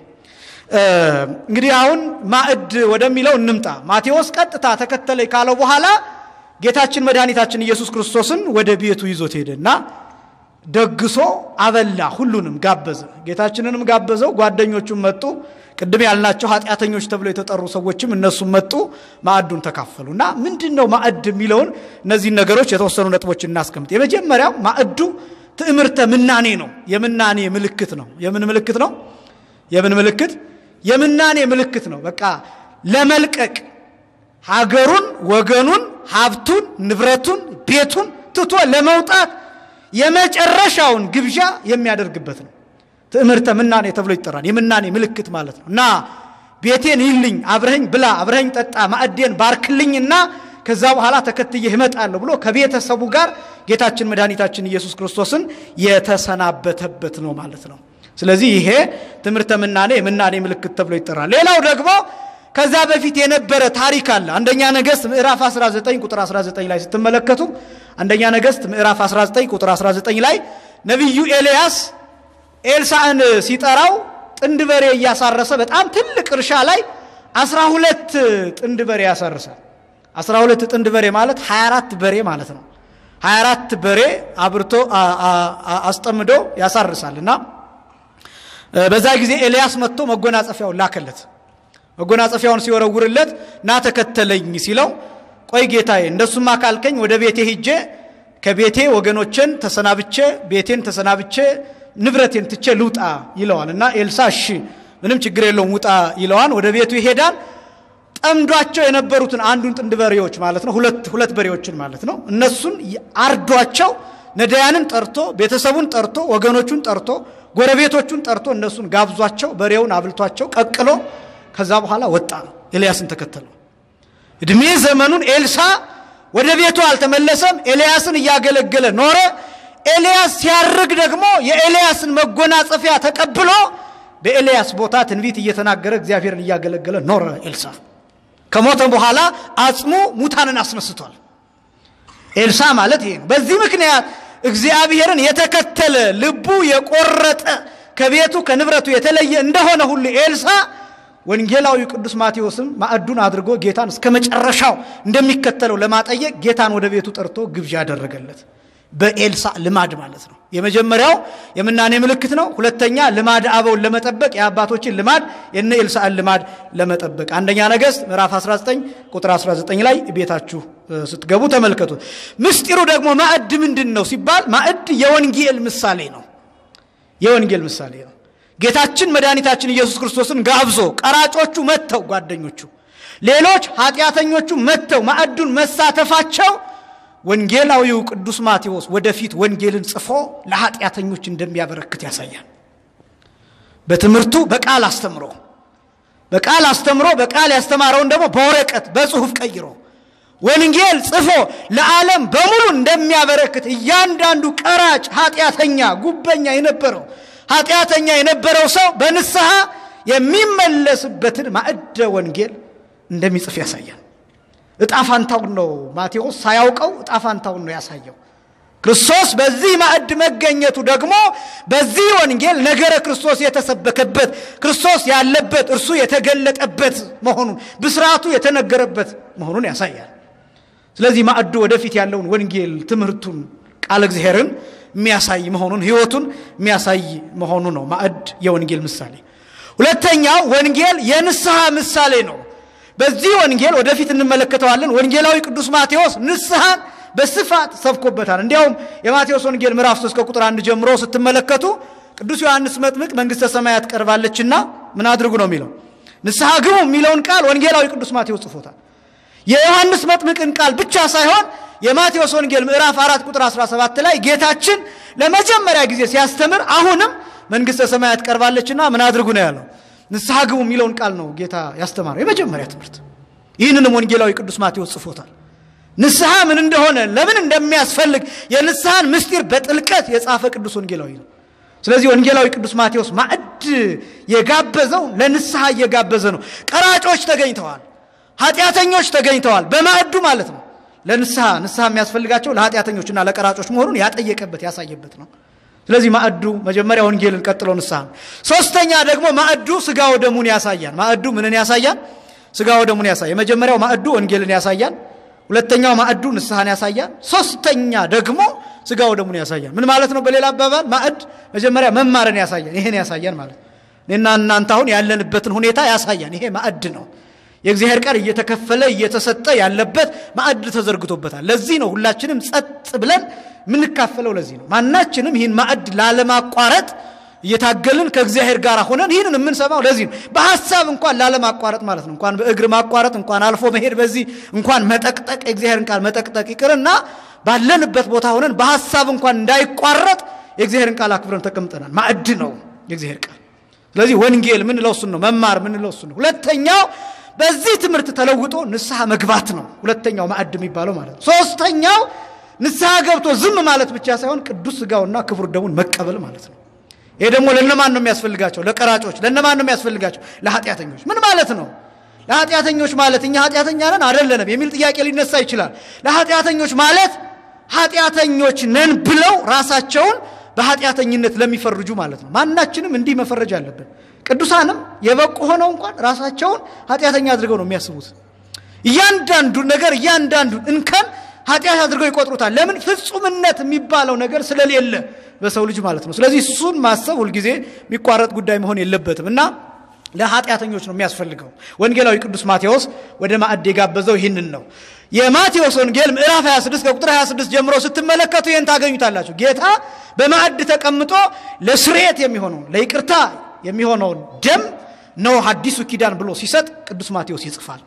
እንግዲህ አሁን ማዕድ ወደሚለው እንምጣ። ማቴዎስ ቀጥታ ተከተለኝ ካለው በኋላ ጌታችን መድኃኒታችን ኢየሱስ ክርስቶስን ወደ ቤቱ ይዞት ሄደና ደግሶ አበላ። ሁሉንም ጋበዘ። ጌታችንንም ጋበዘው። ጓደኞቹም መጡ። ቅድም ያልናቸው ኃጢአተኞች ተብለው የተጠሩ ሰዎችም እነሱም መጡ። ማዕዱን ተካፈሉ እና ምንድን ነው ማዕድ የሚለውን እነዚህን ነገሮች የተወሰኑ ነጥቦች እናስቀምጥ። የመጀመሪያው ማዕዱ ትዕምርተ ምናኔ ነው። የምናኔ ምልክት ነው። የምን ምልክት ነው? የምን ምልክት? የምናኔ ምልክት ነው። በቃ ለመልቀቅ ሀገሩን፣ ወገኑን፣ ሀብቱን፣ ንብረቱን፣ ቤቱን ትቶ ለመውጣት የመጨረሻውን ግብዣ የሚያደርግበት ነው። ትዕምርተ ምናኔ ተብሎ ይጠራል። የምናኔ ምልክት ማለት ነው እና ቤቴን ይልኝ፣ አብረኸኝ ብላ፣ አብረኸኝ ጠጣ፣ ማዕዴን ባርክልኝና ከዛ በኋላ ተከትዬ እመጣለሁ ብሎ ከቤተሰቡ ጋር ጌታችን መድኃኒታችን ኢየሱስ ክርስቶስን የተሰናበተበት ነው ማለት ነው። ስለዚህ ይሄ ትምህርተ ምናኔ የምናኔ ምልክት ተብሎ ይጠራል። ሌላው ደግሞ ከዛ በፊት የነበረ ታሪክ አለ። አንደኛ ነገሥት ምዕራፍ 19 ቁጥር 19 ላይ ስትመለከቱ አንደኛ ነገሥት ምዕራፍ 19 ቁጥር 19 ላይ ነቢዩ ኤልያስ ኤልሳዕን ሲጠራው ጥንድ በሬ እያሳረሰ በጣም ትልቅ እርሻ ላይ 12 ጥንድ በሬ ያሳርሳል። 12 ጥንድ በሬ ማለት 24 በሬ ማለት ነው። 24 በሬ አብርቶ አስጠምዶ ያሳርሳል እና በዛ ጊዜ ኤልያስ መጥቶ መጎናጸፊያውን ላከለት። መጎናጸፊያውን ሲወረውርለት ና ተከተለኝ ሲለው ቆይ ጌታዬ እንደሱማ ካልከኝ ወደ ቤቴ ሂጄ ከቤቴ ወገኖችን ተሰናብቼ ቤቴን ተሰናብቼ ንብረቴን ትቼ ልውጣ ይለዋል እና ኤልሳ እሺ ምንም ችግር የለውም ውጣ ይለዋል። ወደ ቤቱ ይሄዳል። ጠምዷቸው የነበሩትን አንዱን ጥንድ በሬዎች ማለት ነው ሁለት ሁለት በሬዎችን ማለት ነው እነሱን አርዷቸው ነዳያንን ጠርቶ ቤተሰቡን ጠርቶ ወገኖቹን ጠርቶ ጎረቤቶቹን ጠርቶ እነሱን ጋብዟቸው በሬውን አብልቷቸው ቀቅሎ ከዛ በኋላ ወጣ ነው። ኤልያስን ተከተለው። እድሜ ዘመኑን ኤልሳ ወደ ቤቱ አልተመለሰም። ኤልያስን እያገለገለ ኖረ። ኤልያስ ሲያርግ ደግሞ የኤልያስን መጎናጸፊያ ተቀብሎ በኤልያስ ቦታ ትንቢት እየተናገረ እግዚአብሔርን እያገለገለ ኖረ። ኤልሳ ከሞተ በኋላ አጽሙ ሙታንን አስነስቷል። ኤልሳ ማለት ይሄ ነው። በዚህ ምክንያት እግዚአብሔርን የተከተለ ልቡ የቆረጠ ከቤቱ ከንብረቱ የተለየ እንደሆነ ሁሉ ኤልሳ ወንጌላዊ ቅዱስ ማቴዎስም ማዕዱን አድርጎ ጌታን እስከ መጨረሻው እንደሚከተለው ለማጠየቅ ጌታን ወደ ቤቱ ጠርቶ ግብዣ ያደረገለት በኤልሳ ልማድ ማለት ነው። የመጀመሪያው የምናኔ ምልክት ነው። ሁለተኛ ልማድ አበውን ለመጠበቅ የአባቶችን ልማድ የነ ኤልሳዕን ልማድ ለመጠበቅ አንደኛ ነገሥት ምዕራፍ 19 ቁጥር 19 ላይ ቤታችሁ ስትገቡ ተመልከቱት። ምስጢሩ ደግሞ ማዕድ ምንድን ነው ሲባል ማዕድ የወንጌል ምሳሌ ነው። የወንጌል ምሳሌ ነው። ጌታችን መድኃኒታችን ኢየሱስ ክርስቶስን ጋብዞ ቀራጮቹ መጥተው ጓደኞቹ፣ ሌሎች ኃጢአተኞቹ መጥተው ማዕዱን መሳተፋቸው ወንጌላዊው ቅዱስ ማቴዎስ ወደፊት ወንጌልን ጽፎ ለኃጢአተኞች እንደሚያበረክት ያሳያል። በትምህርቱ በቃል አስተምሮ በቃል አስተምሮ በቃል ያስተማረውን ደግሞ በወረቀት በጽሁፍ ቀይሮ ወንጌል ጽፎ ለዓለም በሙሉ እንደሚያበረክት እያንዳንዱ ቀራጭ ኃጢአተኛ፣ ጉበኛ የነበረው ኃጢአተኛ የነበረው ሰው በንስሐ የሚመለስበትን ማዕደ ወንጌል እንደሚጽፍ ያሳያል። እጣፋንታውን ነው ማቴዎስ ሳያውቀው እጣፋንታውን ነው ያሳየው። ክርስቶስ በዚህ ማዕድ መገኘቱ ደግሞ በዚህ ወንጌል ነገረ ክርስቶስ የተሰበከበት ክርስቶስ ያለበት እርሱ የተገለጠበት መሆኑን ብስራቱ የተነገረበት መሆኑን ያሳያል። ስለዚህ ማዕዱ ወደፊት ያለውን ወንጌል ትምህርቱን ቃለ እግዚአብሔርን የሚያሳይ መሆኑን ሕይወቱን የሚያሳይ መሆኑ ነው ማዕድ የወንጌል ምሳሌ። ሁለተኛው ወንጌል የንስሐ ምሳሌ ነው። በዚህ ወንጌል ወደፊት እንመለከተዋለን። ወንጌላዊ ቅዱስ ማቴዎስ ንስሐን በስፋት ሰብኮበታል። እንዲያውም የማቴዎስ ወንጌል ምዕራፍ 3 ከቁጥር አንድ ጀምሮ ስትመለከቱ ቅዱስ ዮሐንስ መጥምቅ መንግሥተ ሰማያት ቀርባለችና ምን አድርጉ ነው የሚለው ንስሐ ግቡ የሚለውን ቃል ወንጌላዊ ቅዱስ ማቴዎስ ጽፎታል። የዮሐንስ መጥምቅን ቃል ብቻ ሳይሆን የማቴዎስ ወንጌል ምዕራፍ አራት ቁጥር 17 ላይ ጌታችን ለመጀመሪያ ጊዜ ሲያስተምር አሁንም መንግሥተ ሰማያት ቀርባለችና ምን አድርጉ ነው ያለው? ንስሐ ግቡ የሚለውን ቃል ነው ጌታ ያስተማረው የመጀመሪያ ትምህርት። ይህንንም ወንጌላዊ ቅዱስ ማቴዎስ ጽፎታል። ንስሐ ምን እንደሆነ ለምን እንደሚያስፈልግ የንስሐን ምስጢር በጥልቀት የጻፈ ቅዱስ ወንጌላዊ ነው። ስለዚህ ወንጌላዊ ቅዱስ ማቴዎስ ማዕድ የጋበዘው ለንስሐ እየጋበዘ ነው። ቀራጮች ተገኝተዋል፣ ኃጢአተኞች ተገኝተዋል። በማዕዱ ማለት ነው። ለንስሐ ንስሐ የሚያስፈልጋቸው ለኃጢአተኞችና ለቀራጮች መሆኑን ያጠየቀበት ያሳየበት ነው። ስለዚህ ማዕዱ መጀመሪያ ወንጌልን ቀጥሎ ንስሐ ነው። ሶስተኛ ደግሞ ማዕዱ ስጋ ወደሙን ያሳያል። ማዕዱ ምንን ያሳያል? ስጋ ወደሙን ያሳያል። የመጀመሪያው ማዕዱ ወንጌልን ያሳያል። ሁለተኛው ማዕዱ ንስሐን ያሳያል። ሶስተኛ ደግሞ ስጋ ወደሙን ያሳያል። ምን ማለት ነው? በሌላ አባባል ማዕድ መጀመሪያ መማርን ያሳያል። ይሄን ያሳያል ማለት እኔና እናንተ አሁን ያለንበትን ሁኔታ ያሳያል። ይሄ ማዕድ ነው። የእግዚአብሔር ቃል እየተከፈለ እየተሰጠ ያለበት ማዕድ ተዘርግቶበታል። ለዚህ ነው ሁላችንም ጸጥ ብለን የምንካፈለው። ለዚህ ነው ማናችንም ይህን ማዕድ ላለማቋረጥ እየታገልን ከእግዚአብሔር ጋር ሆነን ይህንን የምንሰማው ለዚህ ነው። በሀሳብ እንኳን ላለማቋረጥ ማለት ነው። እንኳን በእግር ማቋረጥ እንኳን አልፎ መሄድ በዚህ እንኳን መጠቅጠቅ የእግዚአብሔርን ቃል መጠቅጠቅ ይቅርና ባለንበት ቦታ ሆነን በሀሳብ እንኳን እንዳይቋረጥ የእግዚአብሔርን ቃል አክብረን ተቀምጠናል። ማዕድ ነው የእግዚአብሔር ቃል። ስለዚህ ወንጌል ምንለው እሱን ነው። መማር ምንለው እሱን ነው። ሁለተኛው በዚህ ትምህርት ተለውጦ ንስሐ መግባት ነው። ሁለተኛው ማዕድ የሚባለው ማለት ነው። ሶስተኛው ንስሐ ገብቶ ዝም ማለት ብቻ ሳይሆን ቅዱስ ስጋውና ክቡር ደሙን መቀበል ማለት ነው። ይሄ ደግሞ ለነማን ነው የሚያስፈልጋቸው? ለቀራጮች። ለነማን ነው የሚያስፈልጋቸው? ለኃጢአተኞች። ምን ማለት ነው? ለኃጢአተኞች ማለት እኛ ኃጢአተኛ ነን አይደለንም የሚል ጥያቄ ሊነሳ ይችላል። ለኃጢአተኞች ማለት ኃጢአተኞች ነን ብለው ራሳቸውን በኃጢአተኝነት ለሚፈርጁ ማለት ነው። ማናችንም እንዲህ መፈረጅ አለብን። ቅዱሳንም የበቁ ሆነው እንኳን ራሳቸውን ኃጢአተኛ አድርገው ነው የሚያስቡት። እያንዳንዱን ነገር እያንዳንዱን እንከን ኃጢአት አድርገው ይቆጥሩታል። ለምን? ፍጹምነት የሚባለው ነገር ስለሌለ በሰው ልጅ ማለት ነው። ስለዚህ እሱን ማሰብ ሁልጊዜ የሚቋረጥ ጉዳይ መሆን የለበትም እና ለኃጢአተኞች ነው የሚያስፈልገው። ወንጌላዊ ቅዱስ ማቴዎስ ወደ ማዕድ የጋበዘው ይህንን ነው። የማቴዎስ ወንጌል ምዕራፍ 26 ከቁጥር 26 ጀምሮ ስትመለከቱ ይህን ታገኙታላችሁ። ጌታ በማዕድ ተቀምጦ ለስርየት የሚሆነውን ለይቅርታ የሚሆነውን ደም ነው አዲሱ ኪዳን ብሎ ሲሰጥ ቅዱስ ማቴዎስ ይጽፋል።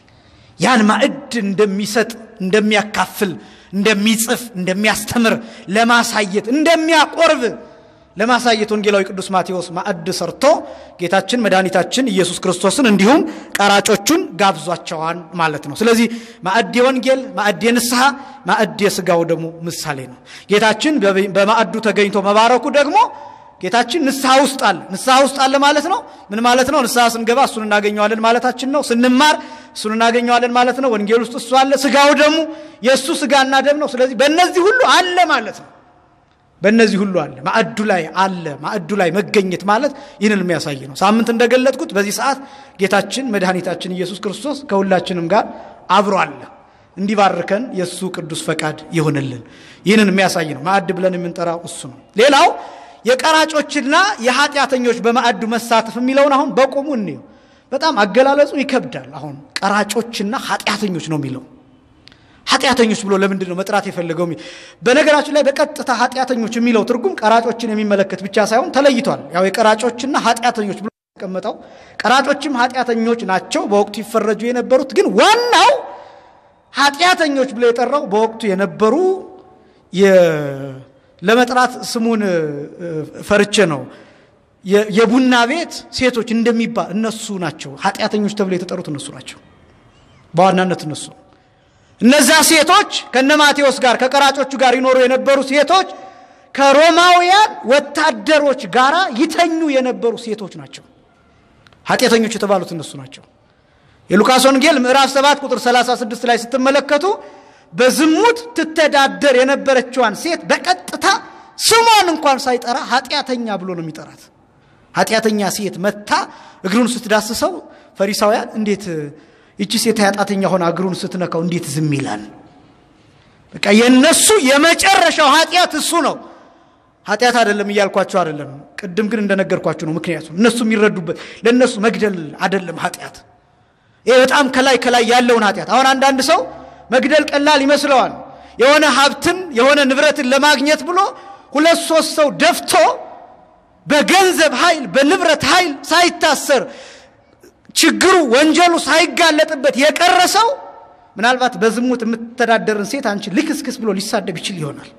ያን ማዕድ እንደሚሰጥ እንደሚያካፍል፣ እንደሚጽፍ፣ እንደሚያስተምር ለማሳየት እንደሚያቆርብ ለማሳየት ወንጌላዊ ቅዱስ ማቴዎስ ማዕድ ሰርቶ ጌታችን መድኃኒታችን ኢየሱስ ክርስቶስን እንዲሁም ቀራጮቹን ጋብዟቸዋል ማለት ነው። ስለዚህ ማዕድ የወንጌል ማዕድ የንስሐ ማዕድ የሥጋው ደግሞ ምሳሌ ነው። ጌታችን በማዕዱ ተገኝቶ መባረኩ ደግሞ ጌታችን ንስሐ ውስጥ አለ። ንስሐ ውስጥ አለ ማለት ነው። ምን ማለት ነው? ንስሐ ስንገባ እሱን እናገኘዋለን ማለታችን ነው። ስንማር እሱን እናገኘዋለን ማለት ነው። ወንጌል ውስጥ እሱ አለ። ሥጋው ደግሞ የእሱ ሥጋና ደም ነው። ስለዚህ በእነዚህ ሁሉ አለ ማለት ነው። በእነዚህ ሁሉ አለ። ማዕዱ ላይ አለ። ማዕዱ ላይ መገኘት ማለት ይህንን የሚያሳይ ነው። ሳምንት እንደገለጥኩት በዚህ ሰዓት ጌታችን መድኃኒታችን ኢየሱስ ክርስቶስ ከሁላችንም ጋር አብሮ አለ። እንዲባርከን የእሱ ቅዱስ ፈቃድ ይሁንልን። ይህንን የሚያሳይ ነው። ማዕድ ብለን የምንጠራው እሱ ነው። ሌላው የቀራጮችና የኃጢአተኞች በማዕዱ መሳተፍ የሚለውን አሁን በቆሙ እንየው። በጣም አገላለጹ ይከብዳል። አሁን ቀራጮችና ኃጢአተኞች ነው የሚለው ኃጢአተኞች ብሎ ለምንድን ነው መጥራት የፈለገው? በነገራችን ላይ በቀጥታ ኃጢአተኞች የሚለው ትርጉም ቀራጮችን የሚመለከት ብቻ ሳይሆን ተለይቷል። ያው የቀራጮችና ኃጢአተኞች ብሎ የተቀመጠው ቀራጮችም ኃጢአተኞች ናቸው፣ በወቅቱ ይፈረጁ የነበሩት ግን ዋናው ኃጢአተኞች ብሎ የጠራው በወቅቱ የነበሩ ለመጥራት ስሙን ፈርቼ ነው የቡና ቤት ሴቶች እንደሚባል እነሱ ናቸው ኃጢአተኞች ተብሎ የተጠሩት እነሱ ናቸው በዋናነት እነሱ እነዛ ሴቶች ከነ ማቴዎስ ጋር ከቀራጮቹ ጋር ይኖሩ የነበሩ ሴቶች ከሮማውያን ወታደሮች ጋር ይተኙ የነበሩ ሴቶች ናቸው። ኃጢአተኞች የተባሉት እነሱ ናቸው። የሉቃስ ወንጌል ምዕራፍ 7 ቁጥር 36 ላይ ስትመለከቱ በዝሙት ትተዳደር የነበረችዋን ሴት በቀጥታ ስሟን እንኳን ሳይጠራ ኃጢአተኛ ብሎ ነው የሚጠራት። ኃጢአተኛ ሴት መታ እግሩን ስትዳስሰው ፈሪሳውያን እንዴት ይቺ ሴት ኃጢአተኛ ሆና እግሩን ስትነካው እንዴት ዝም ይላል? በቃ የነሱ የመጨረሻው ኃጢአት እሱ ነው። ኃጢአት አይደለም እያልኳቸው አይደለም። ቅድም ግን እንደነገርኳቸው ነው። ምክንያቱም እነሱ የሚረዱበት ለእነሱ መግደል አይደለም ኃጢአት። ይሄ በጣም ከላይ ከላይ ያለውን ኃጢአት። አሁን አንዳንድ ሰው መግደል ቀላል ይመስለዋል። የሆነ ሀብትን የሆነ ንብረትን ለማግኘት ብሎ ሁለት ሶስት ሰው ደፍቶ በገንዘብ ኃይል በንብረት ኃይል ሳይታሰር ችግሩ ወንጀሉ ሳይጋለጥበት የቀረ ሰው ምናልባት በዝሙት የምትተዳደርን ሴት አንቺ ልክስክስ ብሎ ሊሳደብ ይችል ይሆናል።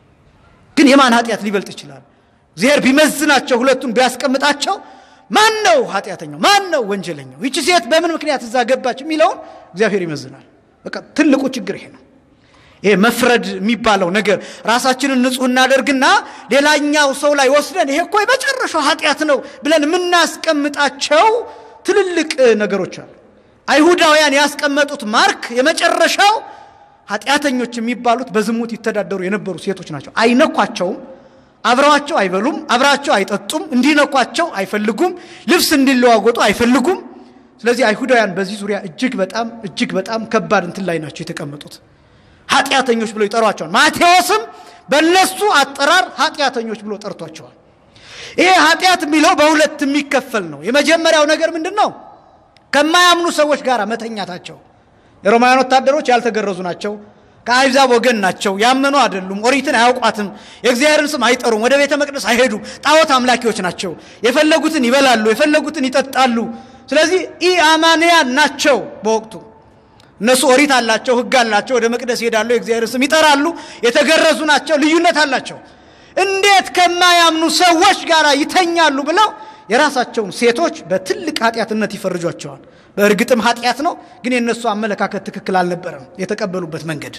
ግን የማን ኃጢአት ሊበልጥ ይችላል? እግዚአብሔር ቢመዝናቸው ሁለቱን ቢያስቀምጣቸው ማን ነው ኃጢአተኛው? ማን ነው ወንጀለኛው? ይቺ ሴት በምን ምክንያት እዛ ገባች የሚለውን እግዚአብሔር ይመዝናል። በቃ ትልቁ ችግር ይሄ ነው። ይሄ መፍረድ የሚባለው ነገር ራሳችንን ንጹሕ እናደርግና ሌላኛው ሰው ላይ ወስደን ይሄ እኮ የመጨረሻው ኃጢአት ነው ብለን የምናስቀምጣቸው ትልልቅ ነገሮች አሉ። አይሁዳውያን ያስቀመጡት ማርክ የመጨረሻው ኃጢአተኞች የሚባሉት በዝሙት ይተዳደሩ የነበሩ ሴቶች ናቸው። አይነኳቸውም፣ አብረዋቸው አይበሉም፣ አብራቸው አይጠጡም፣ እንዲነኳቸው አይፈልጉም፣ ልብስ እንዲለዋወጡ አይፈልጉም። ስለዚህ አይሁዳውያን በዚህ ዙሪያ እጅግ በጣም እጅግ በጣም ከባድ እንትን ላይ ናቸው የተቀመጡት። ኃጢአተኞች ብሎ ይጠሯቸዋል። ማቴዎስም በእነሱ አጠራር ኃጢአተኞች ብሎ ጠርቷቸዋል። ይሄ ኃጢአት የሚለው በሁለት የሚከፈል ነው። የመጀመሪያው ነገር ምንድን ነው? ከማያምኑ ሰዎች ጋር መተኛታቸው። የሮማውያን ወታደሮች ያልተገረዙ ናቸው። ከአሕዛብ ወገን ናቸው። ያመኑ አይደሉም። ኦሪትን አያውቋትም። የእግዚአብሔርን ስም አይጠሩም። ወደ ቤተ መቅደስ አይሄዱም። ጣዖት አምላኪዎች ናቸው። የፈለጉትን ይበላሉ፣ የፈለጉትን ይጠጣሉ። ስለዚህ ኢአማንያን ናቸው በወቅቱ እነሱ ኦሪት አላቸው፣ ሕግ አላቸው። ወደ መቅደስ ይሄዳሉ፣ የእግዚአብሔር ስም ይጠራሉ። የተገረዙ ናቸው፣ ልዩነት አላቸው። እንዴት ከማያምኑ ሰዎች ጋር ይተኛሉ ብለው የራሳቸውን ሴቶች በትልቅ ኃጢአትነት ይፈርጇቸዋል። በእርግጥም ኃጢአት ነው፣ ግን የእነሱ አመለካከት ትክክል አልነበረም፣ የተቀበሉበት መንገድ።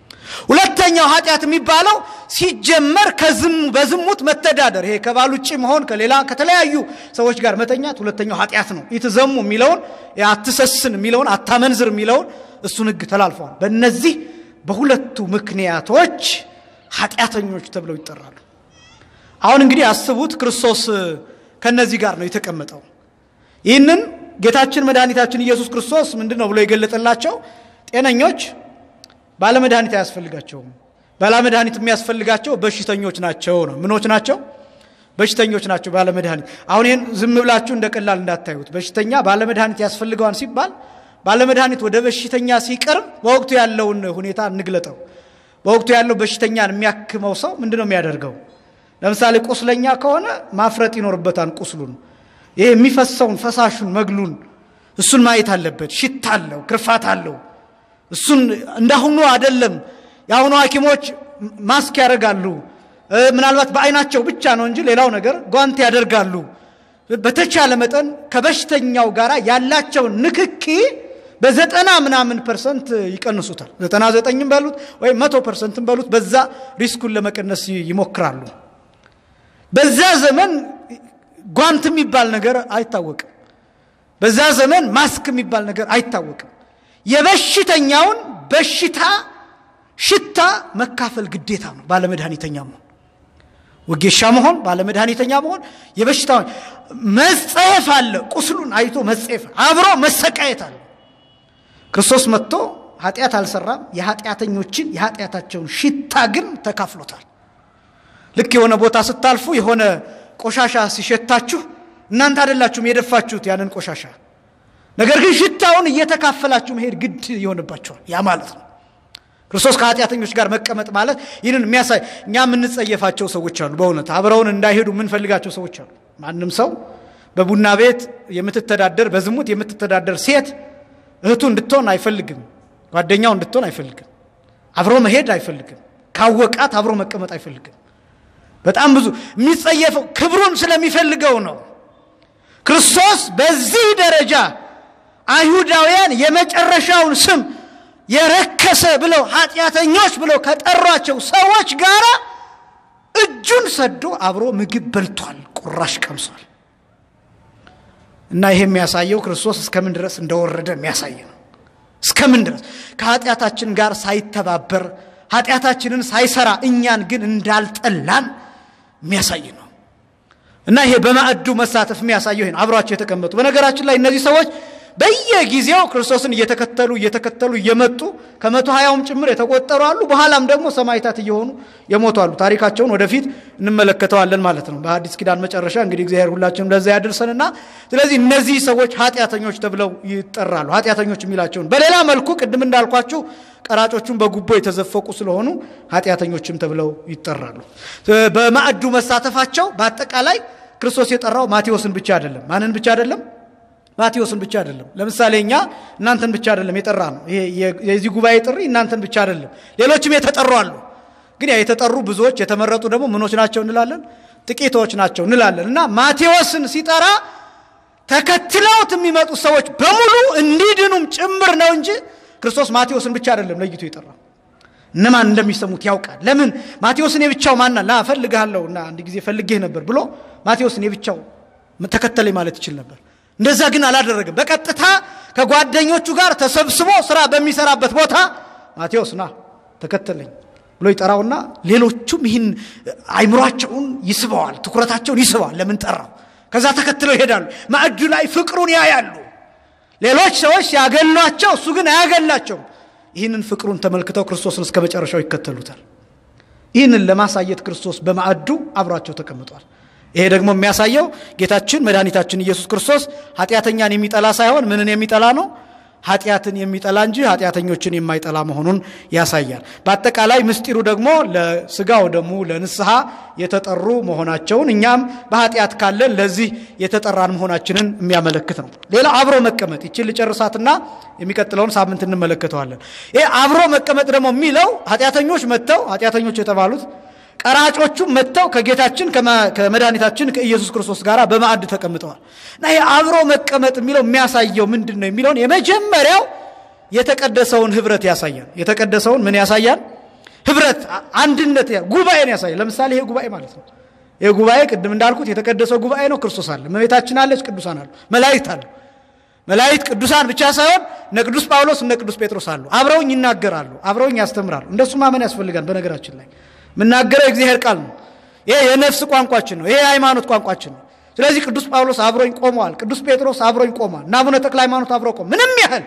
ሁለተኛው ኃጢአት የሚባለው ሲጀመር በዝሙት መተዳደር፣ ይሄ ከባል ውጭ መሆን፣ ከሌላ ከተለያዩ ሰዎች ጋር መተኛት ሁለተኛው ኃጢአት ነው። ኢትዘሙ የሚለውን አትሰስን የሚለውን አታመንዝር የሚለውን እሱን ሕግ ተላልፈዋል። በእነዚህ በሁለቱ ምክንያቶች ኃጢአተኞች ተብለው ይጠራሉ። አሁን እንግዲህ አስቡት፣ ክርስቶስ ከነዚህ ጋር ነው የተቀመጠው። ይህንን ጌታችን መድኃኒታችን ኢየሱስ ክርስቶስ ምንድን ነው ብሎ የገለጠላቸው ጤነኞች ባለመድኃኒት አያስፈልጋቸውም። ባለመድኃኒት የሚያስፈልጋቸው በሽተኞች ናቸው ነው። ምኖች ናቸው? በሽተኞች ናቸው ባለመድኃኒት። አሁን ይህን ዝም ብላችሁ እንደ ቀላል እንዳታዩት። በሽተኛ ባለመድኃኒት ያስፈልገዋል ሲባል ባለመድኃኒት ወደ በሽተኛ ሲቀርብ በወቅቱ ያለውን ሁኔታ እንግለጠው። በወቅቱ ያለው በሽተኛን የሚያክመው ሰው ምንድን ነው የሚያደርገው? ለምሳሌ ቁስለኛ ከሆነ ማፍረጥ ይኖርበታል ቁስሉን። ይሄ የሚፈሰውን ፈሳሹን መግሉን እሱን ማየት አለበት። ሽታ አለው፣ ክርፋት አለው። እሱን እንዳሁኑ አይደለም። የአሁኑ ሐኪሞች ማስክ ያደርጋሉ። ምናልባት በአይናቸው ብቻ ነው እንጂ ሌላው ነገር ጓንት ያደርጋሉ። በተቻለ መጠን ከበሽተኛው ጋር ያላቸውን ንክኪ በዘጠና ምናምን ፐርሰንት ይቀንሱታል። ዘጠና ዘጠኝም በሉት ወይም መቶ ፐርሰንትም በሉት በዛ ሪስኩን ለመቀነስ ይሞክራሉ። በዛ ዘመን ጓንት የሚባል ነገር አይታወቅም። በዛ ዘመን ማስክ የሚባል ነገር አይታወቅም። የበሽተኛውን በሽታ ሽታ መካፈል ግዴታ ነው። ባለመድኃኒተኛ መሆን፣ ወጌሻ መሆን፣ ባለመድኃኒተኛ መሆን፣ የበሽታውን መጸየፍ አለ። ቁስሉን አይቶ መጸየፍ፣ አብሮ መሰቃየት አለ። ክርስቶስ መጥቶ ኃጢአት አልሰራም። የኃጢአተኞችን የኃጢአታቸውን ሽታ ግን ተካፍሎታል። ልክ የሆነ ቦታ ስታልፉ የሆነ ቆሻሻ ሲሸታችሁ እናንተ አይደላችሁም የደፋችሁት ያንን ቆሻሻ ነገር ግን ሽታውን እየተካፈላችሁ መሄድ ግድ ይሆንባቸዋል። ያ ማለት ነው ክርስቶስ ከኃጢአተኞች ጋር መቀመጥ ማለት ይህንን የሚያሳይ እኛ የምንጸየፋቸው ሰዎች አሉ። በእውነት አብረውን እንዳይሄዱ የምንፈልጋቸው ሰዎች አሉ። ማንም ሰው በቡና ቤት የምትተዳደር በዝሙት የምትተዳደር ሴት እህቱ እንድትሆን አይፈልግም። ጓደኛው እንድትሆን አይፈልግም። አብሮ መሄድ አይፈልግም። ካወቃት አብሮ መቀመጥ አይፈልግም። በጣም ብዙ የሚጸየፈው ክብሩን ስለሚፈልገው ነው። ክርስቶስ በዚህ ደረጃ አይሁዳውያን የመጨረሻውን ስም የረከሰ ብለው ኃጢአተኞች ብለው ከጠሯቸው ሰዎች ጋር እጁን ሰዶ አብሮ ምግብ በልቷል፣ ቁራሽ ቀምሷል። እና ይሄ የሚያሳየው ክርስቶስ እስከምን ድረስ እንደወረደ የሚያሳይ ነው። እስከምን ድረስ ከኃጢአታችን ጋር ሳይተባበር ኃጢአታችንን ሳይሰራ እኛን ግን እንዳልጠላን የሚያሳይ ነው። እና ይሄ በማዕዱ መሳተፍ የሚያሳየው ይሄ ነው። አብሯቸው የተቀመጡ በነገራችን ላይ እነዚህ ሰዎች በየጊዜው ክርስቶስን እየተከተሉ እየተከተሉ እየመጡ ከመቶ ሀያውም ጭምር የተቆጠሩ አሉ። በኋላም ደግሞ ሰማዕታት እየሆኑ የሞቱ አሉ። ታሪካቸውን ወደፊት እንመለከተዋለን ማለት ነው። በአዲስ ኪዳን መጨረሻ እንግዲህ እግዚአብሔር ሁላችንም ለዛ ያድርሰንና ስለዚህ እነዚህ ሰዎች ኃጢአተኞች ተብለው ይጠራሉ። ኃጢአተኞች የሚላቸውን በሌላ መልኩ ቅድም እንዳልኳችሁ ቀራጮቹን በጉቦ የተዘፈቁ ስለሆኑ ኃጢአተኞችም ተብለው ይጠራሉ። በማዕዱ መሳተፋቸው በአጠቃላይ ክርስቶስ የጠራው ማቴዎስን ብቻ አይደለም። ማንን ብቻ አይደለም? ማቴዎስን ብቻ አይደለም። ለምሳሌ እኛ እናንተን ብቻ አይደለም የጠራ ነው። ይሄ የዚህ ጉባኤ ጥሪ እናንተን ብቻ አይደለም፣ ሌሎችም የተጠሩ አሉ። ግን ያ የተጠሩ ብዙዎች የተመረጡ ደግሞ ምኖች ናቸው እንላለን፣ ጥቂቶች ናቸው እንላለን። እና ማቴዎስን ሲጠራ ተከትለውት የሚመጡ ሰዎች በሙሉ እንዲድኑም ጭምር ነው እንጂ ክርስቶስ ማቴዎስን ብቻ አይደለም ለይቶ የጠራ እነማን እንደሚሰሙት ያውቃል። ለምን ማቴዎስን የብቻው ማና ና እፈልግሃለሁ እና አንድ ጊዜ ፈልጌህ ነበር ብሎ ማቴዎስን የብቻው ተከተለኝ ማለት ይችል ነበር። እንደዛ ግን አላደረግም። በቀጥታ ከጓደኞቹ ጋር ተሰብስቦ ስራ በሚሰራበት ቦታ ማቴዎስ ና ተከተለኝ ብሎ ይጠራውና ሌሎቹም ይህን አይምሯቸውን ይስበዋል፣ ትኩረታቸውን ይስበዋል። ለምን ጠራው? ከዛ ተከትለው ይሄዳሉ። ማዕዱ ላይ ፍቅሩን ያያሉ። ሌሎች ሰዎች ሲያገሏቸው፣ እሱ ግን አያገላቸውም። ይህንን ፍቅሩን ተመልክተው ክርስቶስን እስከ መጨረሻው ይከተሉታል። ይህንን ለማሳየት ክርስቶስ በማዕዱ አብሯቸው ተቀምጧል። ይሄ ደግሞ የሚያሳየው ጌታችን መድኃኒታችን ኢየሱስ ክርስቶስ ኃጢአተኛን የሚጠላ ሳይሆን ምንን የሚጠላ ነው? ኃጢአትን የሚጠላ እንጂ ኃጢአተኞችን የማይጠላ መሆኑን ያሳያል። በአጠቃላይ ምስጢሩ ደግሞ ለስጋው ደግሞ ለንስሐ የተጠሩ መሆናቸውን እኛም በኃጢአት ካለን ለዚህ የተጠራን መሆናችንን የሚያመለክት ነው። ሌላ አብሮ መቀመጥ ይችን ልጨርሳትና የሚቀጥለውን ሳምንት እንመለከተዋለን። ይህ አብሮ መቀመጥ ደግሞ የሚለው ኃጢአተኞች መጥተው ኃጢአተኞች የተባሉት ቀራጮቹም መጥተው ከጌታችን ከመድኃኒታችን ከኢየሱስ ክርስቶስ ጋር በማዕድ ተቀምጠዋል እና ይህ አብሮ መቀመጥ የሚለው የሚያሳየው ምንድን ነው የሚለውን የመጀመሪያው የተቀደሰውን ህብረት ያሳያል። የተቀደሰውን ምን ያሳያል? ህብረት፣ አንድነት፣ ጉባኤን ያሳያል። ለምሳሌ ይሄ ጉባኤ ማለት ነው። ይህ ጉባኤ ቅድም እንዳልኩት የተቀደሰው ጉባኤ ነው። ክርስቶስ አለ፣ እመቤታችን አለች፣ ቅዱሳን አሉ፣ መላእክት አሉ። መላእክት ቅዱሳን ብቻ ሳይሆን እነ ቅዱስ ጳውሎስ እነ ቅዱስ ጴጥሮስ አሉ። አብረውኝ ይናገራሉ፣ አብረውኝ ያስተምራሉ። እንደሱ ማመን ያስፈልጋል። በነገራችን ላይ የምናገረው የእግዚአብሔር ቃል ነው። ይሄ የነፍስ ቋንቋችን ነው። ይሄ የሃይማኖት ቋንቋችን ነው። ስለዚህ ቅዱስ ጳውሎስ አብሮኝ ቆመዋል። ቅዱስ ጴጥሮስ አብሮኝ ቆሟል። እና አቡነ ተክለ ሃይማኖት አብረው ቆም ምንም ያህል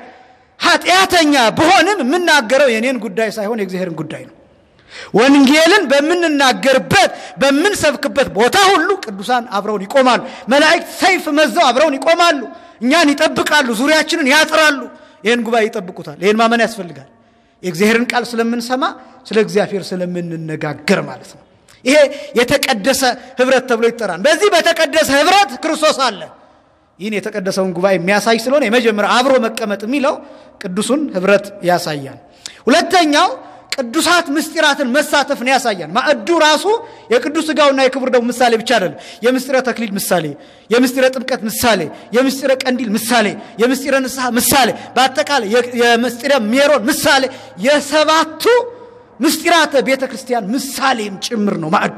ኃጢአተኛ ብሆንም የምናገረው የኔን ጉዳይ ሳይሆን የእግዚአብሔርን ጉዳይ ነው። ወንጌልን በምንናገርበት በምንሰብክበት ቦታ ሁሉ ቅዱሳን አብረውን ይቆማሉ። መላእክት ሰይፍ መዘው አብረውን ይቆማሉ። እኛን ይጠብቃሉ፣ ዙሪያችንን ያጥራሉ። ይህን ጉባኤ ይጠብቁታል። ይህን ማመን ያስፈልጋል። የእግዚአብሔርን ቃል ስለምንሰማ ስለ እግዚአብሔር ስለምንነጋገር ማለት ነው። ይሄ የተቀደሰ ህብረት ተብሎ ይጠራል። በዚህ በተቀደሰ ህብረት ክርስቶስ አለ። ይህን የተቀደሰውን ጉባኤ የሚያሳይ ስለሆነ የመጀመሪያ አብሮ መቀመጥ የሚለው ቅዱሱን ህብረት ያሳያል። ሁለተኛው ቅዱሳት ምስጢራትን መሳተፍን ያሳያል። ማዕዱ ራሱ የቅዱስ ሥጋውና የክቡር ደሙ ምሳሌ ብቻ አይደለም። የምስጢረ ተክሊል ምሳሌ፣ የምስጢረ ጥምቀት ምሳሌ፣ የምስጢረ ቀንዲል ምሳሌ፣ የምስጢረ ንስሐ ምሳሌ፣ በአጠቃላይ የምስጢረ ሜሮን ምሳሌ፣ የሰባቱ ምስጢራተ ቤተ ክርስቲያን ምሳሌም ጭምር ነው ማዕዱ።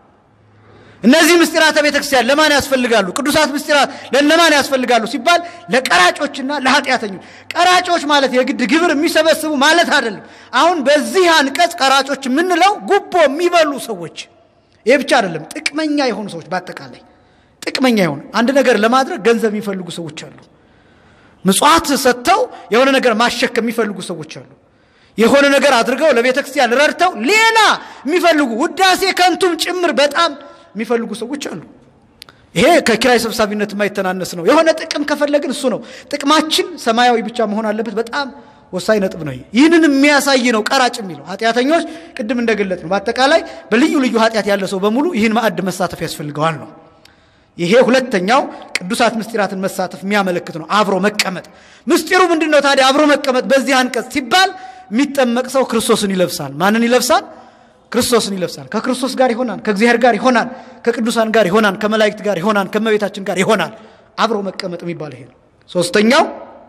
እነዚህ ምስጢራተ ቤተ ክርስቲያን ለማን ያስፈልጋሉ? ቅዱሳት ምስጢራት ለነማን ያስፈልጋሉ ሲባል ለቀራጮችና ለኃጢአተኞች። ቀራጮች ማለት የግድ ግብር የሚሰበስቡ ማለት አይደለም። አሁን በዚህ አንቀጽ ቀራጮች የምንለው ጉቦ የሚበሉ ሰዎች፣ ይህ ብቻ አይደለም፣ ጥቅመኛ የሆኑ ሰዎች በአጠቃላይ ጥቅመኛ የሆኑ አንድ ነገር ለማድረግ ገንዘብ የሚፈልጉ ሰዎች አሉ። ምጽዋት ሰጥተው የሆነ ነገር ማሸክ የሚፈልጉ ሰዎች አሉ። የሆነ ነገር አድርገው ለቤተ ክርስቲያን ረድተው ሌላ የሚፈልጉ ውዳሴ ከንቱም ጭምር በጣም የሚፈልጉ ሰዎች አሉ። ይሄ ከኪራይ ሰብሳቢነት የማይተናነስ ነው። የሆነ ጥቅም ከፈለግን እሱ ነው ጥቅማችን ሰማያዊ ብቻ መሆን አለበት። በጣም ወሳኝ ነጥብ ነው። ይህንን የሚያሳይ ነው ቀራጭ የሚለው ኃጢአተኞች፣ ቅድም እንደገለጥ ነው። በአጠቃላይ በልዩ ልዩ ኃጢአት ያለ ሰው በሙሉ ይህን ማዕድ መሳተፍ ያስፈልገዋል ነው። ይሄ ሁለተኛው ቅዱሳት ምስጢራትን መሳተፍ የሚያመለክት ነው። አብሮ መቀመጥ ምስጢሩ ምንድን ነው ታዲያ? አብሮ መቀመጥ በዚህ አንቀጽ ሲባል የሚጠመቅ ሰው ክርስቶስን ይለብሳል። ማንን ይለብሳል? ክርስቶስን ይለብሳል። ከክርስቶስ ጋር ይሆናል፣ ከእግዚአብሔር ጋር ይሆናል፣ ከቅዱሳን ጋር ይሆናል፣ ከመላእክት ጋር ይሆናል፣ ከመቤታችን ጋር ይሆናል። አብሮ መቀመጥ የሚባል ይሄ ነው። ሶስተኛው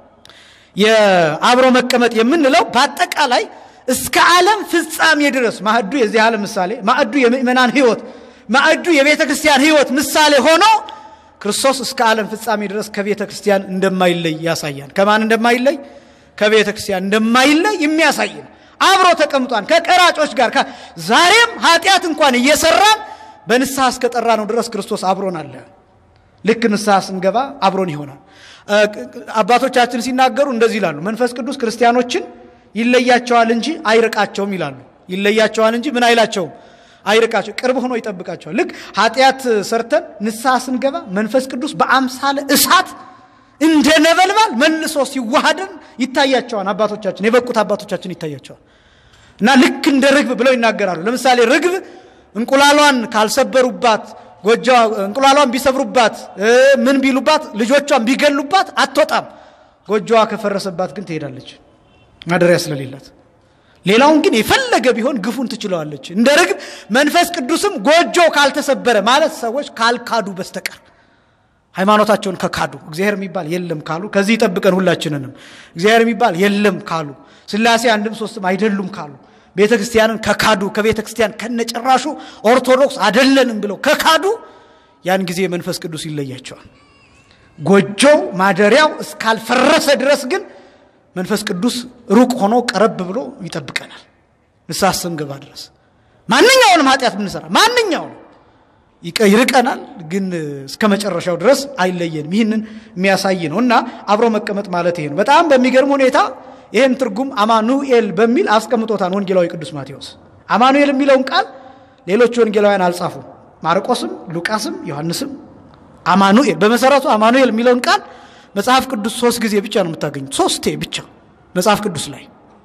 የአብሮ መቀመጥ የምንለው በአጠቃላይ እስከ ዓለም ፍጻሜ ድረስ ማዕዱ የዚህ ዓለም ምሳሌ፣ ማዕዱ የምእመናን ሕይወት፣ ማዕዱ የቤተ ክርስቲያን ሕይወት ምሳሌ ሆኖ ክርስቶስ እስከ ዓለም ፍጻሜ ድረስ ከቤተ ክርስቲያን እንደማይለይ ያሳያል። ከማን እንደማይለይ? ከቤተ ክርስቲያን እንደማይለይ የሚያሳይ ነው። አብሮ ተቀምጧል ከቀራጮች ጋር። ዛሬም ኃጢአት እንኳን እየሰራን በንስሐ እስከጠራ ነው ድረስ ክርስቶስ አብሮን አለ። ልክ ንስሐ ስንገባ አብሮን ይሆናል። አባቶቻችን ሲናገሩ እንደዚህ ይላሉ። መንፈስ ቅዱስ ክርስቲያኖችን ይለያቸዋል እንጂ አይርቃቸውም ይላሉ። ይለያቸዋል እንጂ ምን አይላቸውም አይርቃቸው፣ ቅርብ ሆኖ ይጠብቃቸዋል። ልክ ኃጢአት ሰርተን ንስሐ ስንገባ መንፈስ ቅዱስ በአምሳለ እሳት እንደ ነበልባል መልሶ ሲዋሃደን ይታያቸዋል። አባቶቻችን የበቁት አባቶቻችን ይታያቸዋል። እና ልክ እንደ ርግብ ብለው ይናገራሉ። ለምሳሌ ርግብ እንቁላሏን ካልሰበሩባት ጎጆ እንቁላሏን ቢሰብሩባት ምን ቢሉባት ልጆቿን ቢገሉባት አትወጣም። ጎጆዋ ከፈረሰባት ግን ትሄዳለች ማደሪያ ስለሌላት። ሌላውን ግን የፈለገ ቢሆን ግፉን ትችለዋለች። እንደ ርግብ መንፈስ ቅዱስም ጎጆ ካልተሰበረ ማለት ሰዎች ካልካዱ በስተቀር ሃይማኖታቸውን ከካዱ እግዚአብሔር የሚባል የለም ካሉ ከዚህ ይጠብቀን ሁላችንንም። እግዚአብሔር የሚባል የለም ካሉ ሥላሴ አንድም ሶስትም አይደሉም ካሉ ቤተ ክርስቲያንን ከካዱ ከቤተ ክርስቲያን ከነጭራሹ ኦርቶዶክስ አደለንም ብለው ከካዱ ያን ጊዜ መንፈስ ቅዱስ ይለያቸዋል። ጎጆው ማደሪያው እስካልፈረሰ ድረስ ግን መንፈስ ቅዱስ ሩቅ ሆኖ ቀረብ ብሎ ይጠብቀናል። ንስሐ ስንገባ ድረስ ማንኛውንም ኃጢአት ብንሰራ ማንኛውንም ይርቀናል፣ ግን እስከ መጨረሻው ድረስ አይለየንም። ይህንን የሚያሳይ ነው እና አብሮ መቀመጥ ማለት ይሄ ነው። በጣም በሚገርም ሁኔታ ይህን ትርጉም አማኑኤል በሚል አስቀምጦታል ወንጌላዊ ቅዱስ ማቴዎስ። አማኑኤል የሚለውን ቃል ሌሎች ወንጌላውያን አልጻፉም። ማርቆስም፣ ሉቃስም፣ ዮሐንስም አማኑኤል በመሰረቱ አማኑኤል የሚለውን ቃል መጽሐፍ ቅዱስ ሶስት ጊዜ ብቻ ነው የምታገኙት። ሶስቴ ብቻ መጽሐፍ ቅዱስ ላይ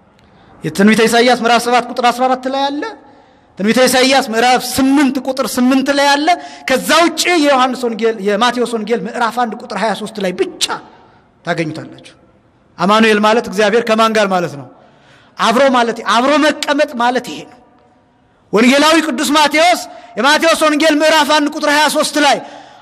የትንቢተ ኢሳይያስ ምዕራፍ 7 ቁጥር 14 ላይ አለ። ትንቢተ ኢሳይያስ ምዕራፍ 8 ቁጥር 8 ላይ አለ። ከዛ ውጭ የዮሐንስ ወንጌል የማቴዎስ ወንጌል ምዕራፍ 1 ቁጥር 23 ላይ ብቻ ታገኙታላችሁ። አማኑኤል ማለት እግዚአብሔር ከማን ጋር ማለት ነው? አብሮ ማለት አብሮ መቀመጥ ማለት ይሄ ነው። ወንጌላዊ ቅዱስ ማቴዎስ የማቴዎስ ወንጌል ምዕራፍ 1 ቁጥር 23 ላይ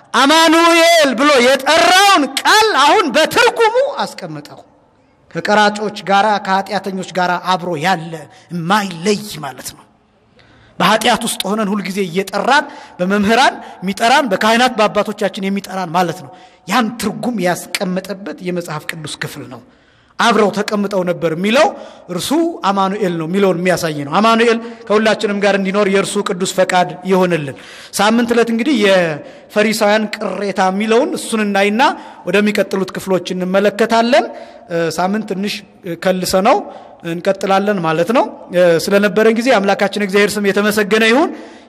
አማኑኤል ብሎ የጠራውን ቃል አሁን በትርጉሙ አስቀመጠው። ከቀራጮች ጋራ ከኃጢአተኞች ጋር አብሮ ያለ የማይለይ ማለት ነው። በኃጢአት ውስጥ ሆነን ሁልጊዜ እየጠራን በመምህራን የሚጠራን በካህናት በአባቶቻችን የሚጠራን ማለት ነው። ያን ትርጉም ያስቀመጠበት የመጽሐፍ ቅዱስ ክፍል ነው። አብረው ተቀምጠው ነበር የሚለው እርሱ አማኑኤል ነው የሚለውን የሚያሳይ ነው። አማኑኤል ከሁላችንም ጋር እንዲኖር የእርሱ ቅዱስ ፈቃድ ይሆንልን። ሳምንት ዕለት እንግዲህ የፈሪሳውያን ቅሬታ የሚለውን እሱን እናይና ወደሚቀጥሉት ክፍሎች እንመለከታለን። ሳምንት ትንሽ ከልሰ ነው እንቀጥላለን ማለት ነው። ስለነበረን ጊዜ አምላካችን እግዚአብሔር ስም የተመሰገነ ይሁን።